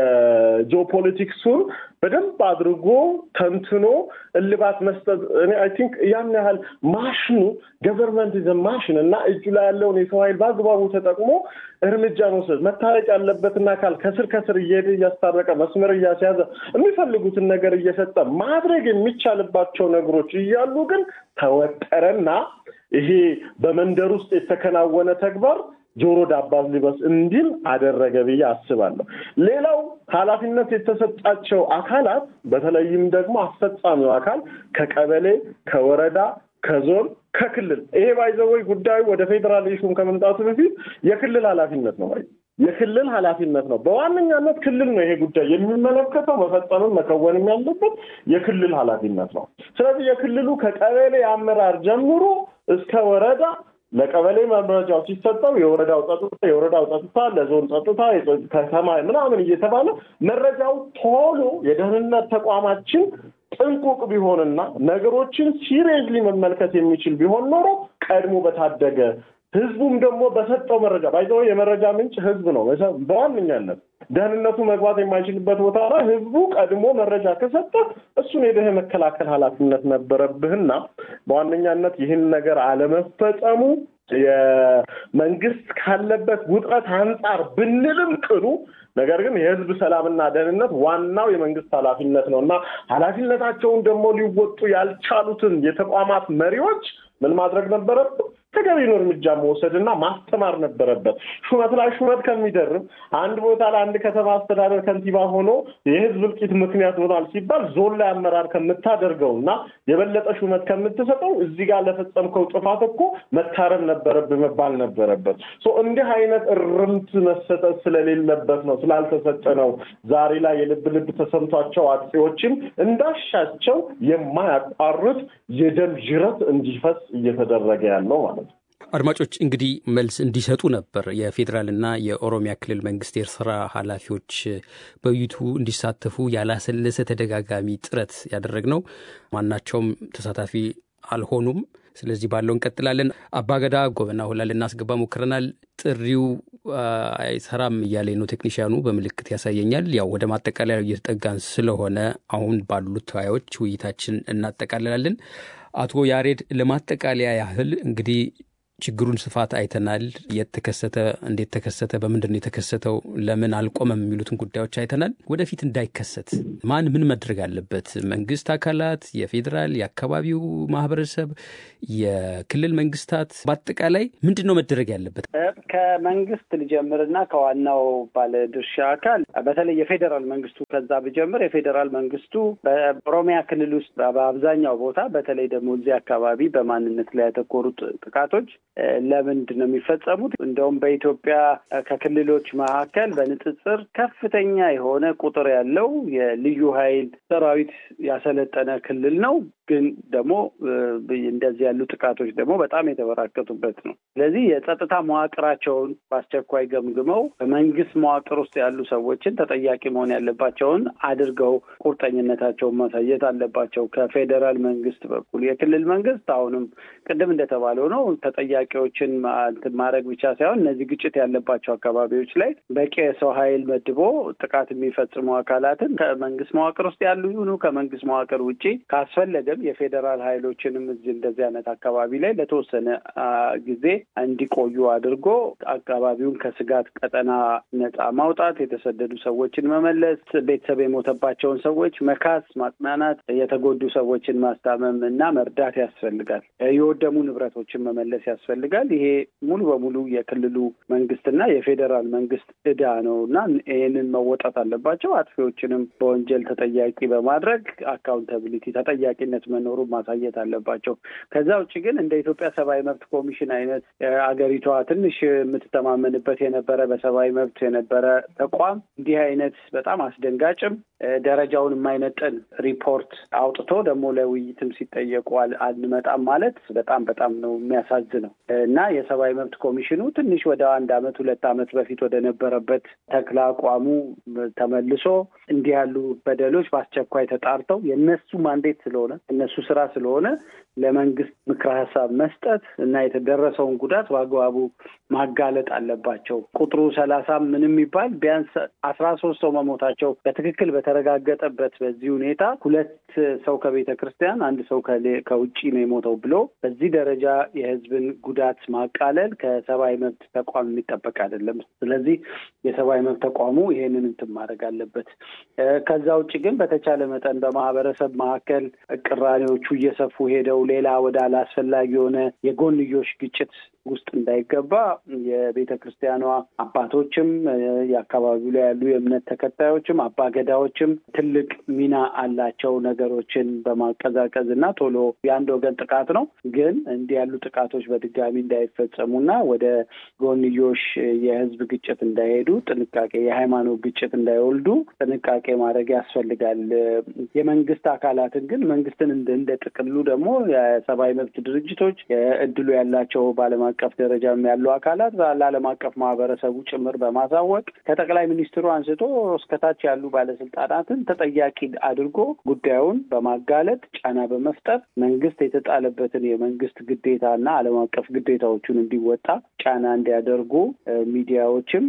የጂኦፖለቲክሱን በደንብ አድርጎ ተንትኖ እልባት መስጠት እኔ አይ ቲንክ ያን ያህል ማሽኑ ገቨርንመንት ዘ ማሽን እና እጁ ላይ ያለውን የሰው ኃይል በአግባቡ ተጠቅሞ እርምጃ መውሰድ መታረቅ ያለበትን አካል ከስር ከስር እየሄደ እያስታረቀ መስመር እያስያዘ የሚፈልጉትን ነገር እየሰጠ ማድረግ የሚቻልባቸው ነገሮች እያሉ ግን ተወጠረና ይሄ በመንደር ውስጥ የተከናወነ ተግባር ጆሮ ዳባ ልበስ እንዲል አደረገ ብዬ አስባለሁ። ሌላው ኃላፊነት የተሰጣቸው አካላት በተለይም ደግሞ አስፈጻሚው አካል ከቀበሌ፣ ከወረዳ፣ ከዞን፣ ከክልል ይሄ ባይዘወይ ጉዳዩ ወደ ፌዴራል ኢሹም ከመምጣቱ በፊት የክልል ኃላፊነት ነው። የክልል ኃላፊነት ነው። በዋነኛነት ክልል ነው ይሄ ጉዳይ የሚመለከተው። መፈጸምም መከወንም ያለበት የክልል ኃላፊነት ነው። ስለዚህ የክልሉ ከቀበሌ አመራር ጀምሮ እስከ ወረዳ ለቀበሌ መረጃው ሲሰጠው የወረዳው ጸጥታ የወረዳው ጸጥታ ለዞን ጸጥታ ከተማ ምናምን እየተባለ መረጃው ቶሎ የደህንነት ተቋማችን ጥንቁቅ ቢሆንና ነገሮችን ሲሪየስሊ መመልከት የሚችል ቢሆን ኖሮ ቀድሞ በታደገ ህዝቡም ደግሞ በሰጠው መረጃ ባይዘው የመረጃ ምንጭ ህዝብ ነው። በዋነኛነት ደህንነቱ መግባት የማይችልበት ቦታ ላይ ህዝቡ ቀድሞ መረጃ ከሰጠ እሱን ሄደህ የመከላከል ኃላፊነት ነበረብህና በዋነኛነት ይህን ነገር አለመፈጸሙ የመንግስት ካለበት ውጥረት አንጻር ብንልም ቅሉ ነገር ግን የህዝብ ሰላምና ደህንነት ዋናው የመንግስት ኃላፊነት ነው እና ኃላፊነታቸውን ደግሞ ሊወጡ ያልቻሉትን የተቋማት መሪዎች ምን ማድረግ ነበረብን? ተገቢውን እርምጃ መውሰድና ማስተማር ነበረበት። ሹመት ላይ ሹመት ከሚደርብ አንድ ቦታ ላይ አንድ ከተማ አስተዳደር ከንቲባ ሆኖ የህዝብ እልቂት ምክንያት ሆኗል ሲባል ዞን ላይ አመራር ከምታደርገው እና የበለጠ ሹመት ከምትሰጠው እዚህ ጋር ለፈጸምከው ጥፋት እኮ መታረም ነበረብህ መባል ነበረበት። እንዲህ አይነት እርምት መሰጠት ስለሌለበት ነው ስላልተሰጠ ነው ዛሬ ላይ የልብ ልብ ተሰምቷቸው አጥፊዎችም እንዳሻቸው የማያቋርጥ የደም ጅረት እንዲፈስ እየተደረገ ያለው ማለት ነው። አድማጮች እንግዲህ መልስ እንዲሰጡ ነበር የፌዴራልና የኦሮሚያ ክልል መንግስት የስራ ኃላፊዎች በውይይቱ እንዲሳተፉ ያላሰለሰ ተደጋጋሚ ጥረት ያደረግነው። ማናቸውም ተሳታፊ አልሆኑም። ስለዚህ ባለው እንቀጥላለን። አባገዳ ጎበና ሁላ ልናስገባ ሞክረናል። ጥሪው አይሰራም እያለ ነው ቴክኒሽያኑ በምልክት ያሳየኛል። ያው ወደ ማጠቃለያ እየተጠጋን ስለሆነ አሁን ባሉት ተወያዮች ውይይታችን እናጠቃልላለን። አቶ ያሬድ ለማጠቃለያ ያህል እንግዲህ ችግሩን ስፋት አይተናል። የት ተከሰተ፣ እንዴት ተከሰተ፣ በምንድን ነው የተከሰተው፣ ለምን አልቆመም የሚሉትን ጉዳዮች አይተናል። ወደፊት እንዳይከሰት ማን ምን መድረግ አለበት? መንግስት አካላት፣ የፌዴራል የአካባቢው ማህበረሰብ፣ የክልል መንግስታት፣ በአጠቃላይ ምንድን ነው መደረግ ያለበት? ከመንግስት ልጀምርና ከዋናው ባለድርሻ አካል በተለይ የፌዴራል መንግስቱ ከዛ ብጀምር የፌዴራል መንግስቱ በኦሮሚያ ክልል ውስጥ በአብዛኛው ቦታ በተለይ ደግሞ እዚህ አካባቢ በማንነት ላይ ያተኮሩ ጥቃቶች ለምንድን ነው የሚፈጸሙት? እንደውም በኢትዮጵያ ከክልሎች መካከል በንጽጽር ከፍተኛ የሆነ ቁጥር ያለው የልዩ ኃይል ሰራዊት ያሰለጠነ ክልል ነው። ግን ደግሞ እንደዚህ ያሉ ጥቃቶች ደግሞ በጣም የተበራከቱበት ነው። ስለዚህ የጸጥታ መዋቅራቸውን በአስቸኳይ ገምግመው በመንግስት መዋቅር ውስጥ ያሉ ሰዎችን ተጠያቂ መሆን ያለባቸውን አድርገው ቁርጠኝነታቸውን ማሳየት አለባቸው። ከፌዴራል መንግስት በኩል የክልል መንግስት አሁንም ቅድም እንደተባለው ነው ተጠያቂዎችን ማድረግ ብቻ ሳይሆን እነዚህ ግጭት ያለባቸው አካባቢዎች ላይ በቂ የሰው ኃይል መድቦ ጥቃት የሚፈጽሙ አካላትን ከመንግስት መዋቅር ውስጥ ያሉ ይሁኑ ከመንግስት መዋቅር ውጭ ካስፈለገ አይደለም የፌዴራል ኃይሎችንም እዚህ እንደዚህ አይነት አካባቢ ላይ ለተወሰነ ጊዜ እንዲቆዩ አድርጎ አካባቢውን ከስጋት ቀጠና ነጻ ማውጣት፣ የተሰደዱ ሰዎችን መመለስ፣ ቤተሰብ የሞተባቸውን ሰዎች መካስ፣ ማጽናናት፣ የተጎዱ ሰዎችን ማስታመም እና መርዳት ያስፈልጋል። የወደሙ ንብረቶችን መመለስ ያስፈልጋል። ይሄ ሙሉ በሙሉ የክልሉ መንግስትና የፌዴራል መንግስት እዳ ነው እና ይህንን መወጣት አለባቸው። አጥፊዎችንም በወንጀል ተጠያቂ በማድረግ አካውንታቢሊቲ ተጠያቂነት መኖሩን ማሳየት አለባቸው። ከዛ ውጭ ግን እንደ ኢትዮጵያ ሰብአዊ መብት ኮሚሽን አይነት አገሪቷ ትንሽ የምትተማመንበት የነበረ በሰብአዊ መብት የነበረ ተቋም እንዲህ አይነት በጣም አስደንጋጭም ደረጃውን የማይመጥን ሪፖርት አውጥቶ ደግሞ ለውይይትም ሲጠየቁ አንመጣም ማለት በጣም በጣም ነው የሚያሳዝነው እና የሰብአዊ መብት ኮሚሽኑ ትንሽ ወደ አንድ አመት ሁለት አመት በፊት ወደ ነበረበት ተክለ አቋሙ ተመልሶ እንዲህ ያሉ በደሎች በአስቸኳይ ተጣርተው የእነሱ ማንዴት ስለሆነ እነሱ ስራ ስለሆነ ለመንግስት ምክረ ሀሳብ መስጠት እና የተደረሰውን ጉዳት በአግባቡ ማጋለጥ አለባቸው። ቁጥሩ ሰላሳ ምንም የሚባል ቢያንስ አስራ ሶስት ሰው መሞታቸው በትክክል በተረጋገጠበት በዚህ ሁኔታ ሁለት ሰው ከቤተ ክርስቲያን አንድ ሰው ከውጭ ነው የሞተው ብሎ በዚህ ደረጃ የህዝብን ጉዳት ማቃለል ከሰብአዊ መብት ተቋም የሚጠበቅ አይደለም። ስለዚህ የሰብአዊ መብት ተቋሙ ይሄንን እንትን ማድረግ አለበት። ከዛ ውጭ ግን በተቻለ መጠን በማህበረሰብ መካከል ቅራኔዎቹ እየሰፉ ሄደው ሌላ ወደ አላስፈላጊ የሆነ የጎንዮሽ ግጭት ውስጥ እንዳይገባ የቤተ ክርስቲያኗ አባቶችም የአካባቢው ላይ ያሉ የእምነት ተከታዮችም አባገዳዎችም ትልቅ ሚና አላቸው። ነገሮችን በማቀዛቀዝ እና ቶሎ የአንድ ወገን ጥቃት ነው፣ ግን እንዲህ ያሉ ጥቃቶች በድጋሚ እንዳይፈጸሙና ወደ ጎንዮሽ የህዝብ ግጭት እንዳይሄዱ ጥንቃቄ፣ የሃይማኖት ግጭት እንዳይወልዱ ጥንቃቄ ማድረግ ያስፈልጋል። የመንግስት አካላትን ግን መንግስትን እንደ ጥቅሉ ደግሞ የሰብአዊ መብት ድርጅቶች እድሉ ያላቸው በዓለም አቀፍ ደረጃም ያሉ አካላት ለዓለም አቀፍ ማህበረሰቡ ጭምር በማሳወቅ ከጠቅላይ ሚኒስትሩ አንስቶ እስከታች ያሉ ባለስልጣናትን ተጠያቂ አድርጎ ጉዳዩን በማጋለጥ ጫና በመፍጠር መንግስት የተጣለበትን የመንግስት ግዴታና ዓለም አቀፍ ግዴታዎቹን እንዲወጣ ጫና እንዲያደርጉ ሚዲያዎችም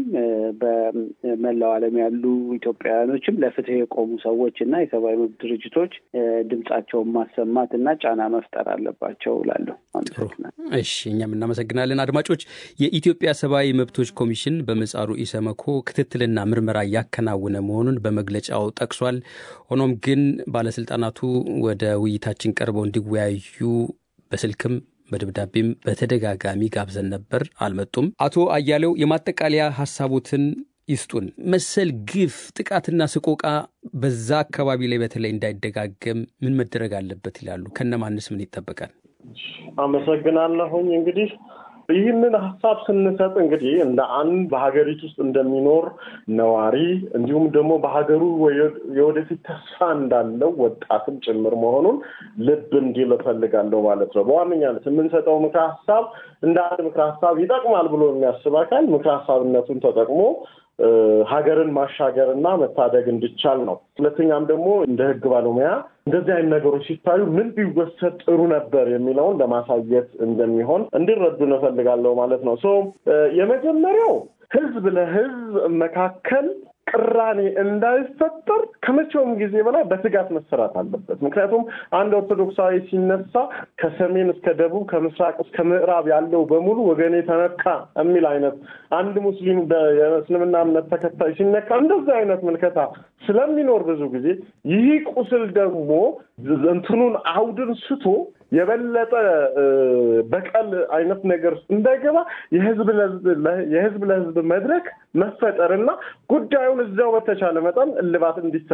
በመላው ዓለም ያሉ ኢትዮጵያውያኖችም ለፍትህ የቆሙ ሰዎች እና የሰብአዊ መብት ድርጅቶች ድምጻቸውን ማሰማት እና ጫና መፍጠር አለባቸው እላለሁ። እሺ፣ እኛም እናመሰግናለን። አድማጮች፣ የኢትዮጵያ ሰብአዊ መብቶች ኮሚሽን በምህጻሩ ኢሰመኮ ክትትልና ምርመራ እያከናወነ መሆኑን በመግለጫው ጠቅሷል። ሆኖም ግን ባለስልጣናቱ ወደ ውይይታችን ቀርበው እንዲወያዩ በስልክም በደብዳቤም በተደጋጋሚ ጋብዘን ነበር፣ አልመጡም። አቶ አያሌው የማጠቃለያ ሀሳቦትን ይስጡን። መሰል ግፍ፣ ጥቃትና ስቆቃ በዛ አካባቢ ላይ በተለይ እንዳይደጋገም ምን መደረግ አለበት ይላሉ? ከነማንስ ምን ይጠበቃል? አመሰግናለሁኝ። እንግዲህ ይህንን ሀሳብ ስንሰጥ እንግዲህ እንደ አንድ በሀገሪቱ ውስጥ እንደሚኖር ነዋሪ እንዲሁም ደግሞ በሀገሩ የወደፊት ተስፋ እንዳለው ወጣትም ጭምር መሆኑን ልብ እንዲል እፈልጋለሁ ማለት ነው። በዋነኛነት የምንሰጠው ምክረ ሀሳብ እንደ አንድ ምክረ ሀሳብ ይጠቅማል ብሎ የሚያስብ አካል ምክረ ሀሳብነቱን ተጠቅሞ ሀገርን ማሻገር እና መታደግ እንዲቻል ነው። ሁለተኛም ደግሞ እንደ ሕግ ባለሙያ እንደዚህ አይነት ነገሮች ሲታዩ ምን ቢወሰድ ጥሩ ነበር የሚለውን ለማሳየት እንደሚሆን እንዲረዱ እንፈልጋለሁ ማለት ነው። ሶ የመጀመሪያው ሕዝብ ለሕዝብ መካከል ቅራኔ እንዳይፈጠር ከመቼውም ጊዜ በላይ በትጋት መሰራት አለበት። ምክንያቱም አንድ ኦርቶዶክሳዊ ሲነሳ ከሰሜን እስከ ደቡብ ከምስራቅ እስከ ምዕራብ ያለው በሙሉ ወገኔ ተነካ የሚል አይነት አንድ ሙስሊም የእስልምና እምነት ተከታይ ሲነካ እንደዚህ አይነት ምልከታ ስለሚኖር ብዙ ጊዜ ይህ ቁስል ደግሞ እንትኑን አውድን ስቶ የበለጠ በቀል አይነት ነገር እንዳይገባ የህዝብ ለህዝብ መድረክ መፈጠርና ጉዳዩን እዚያው በተቻለ መጠን እልባት እንዲሰጥ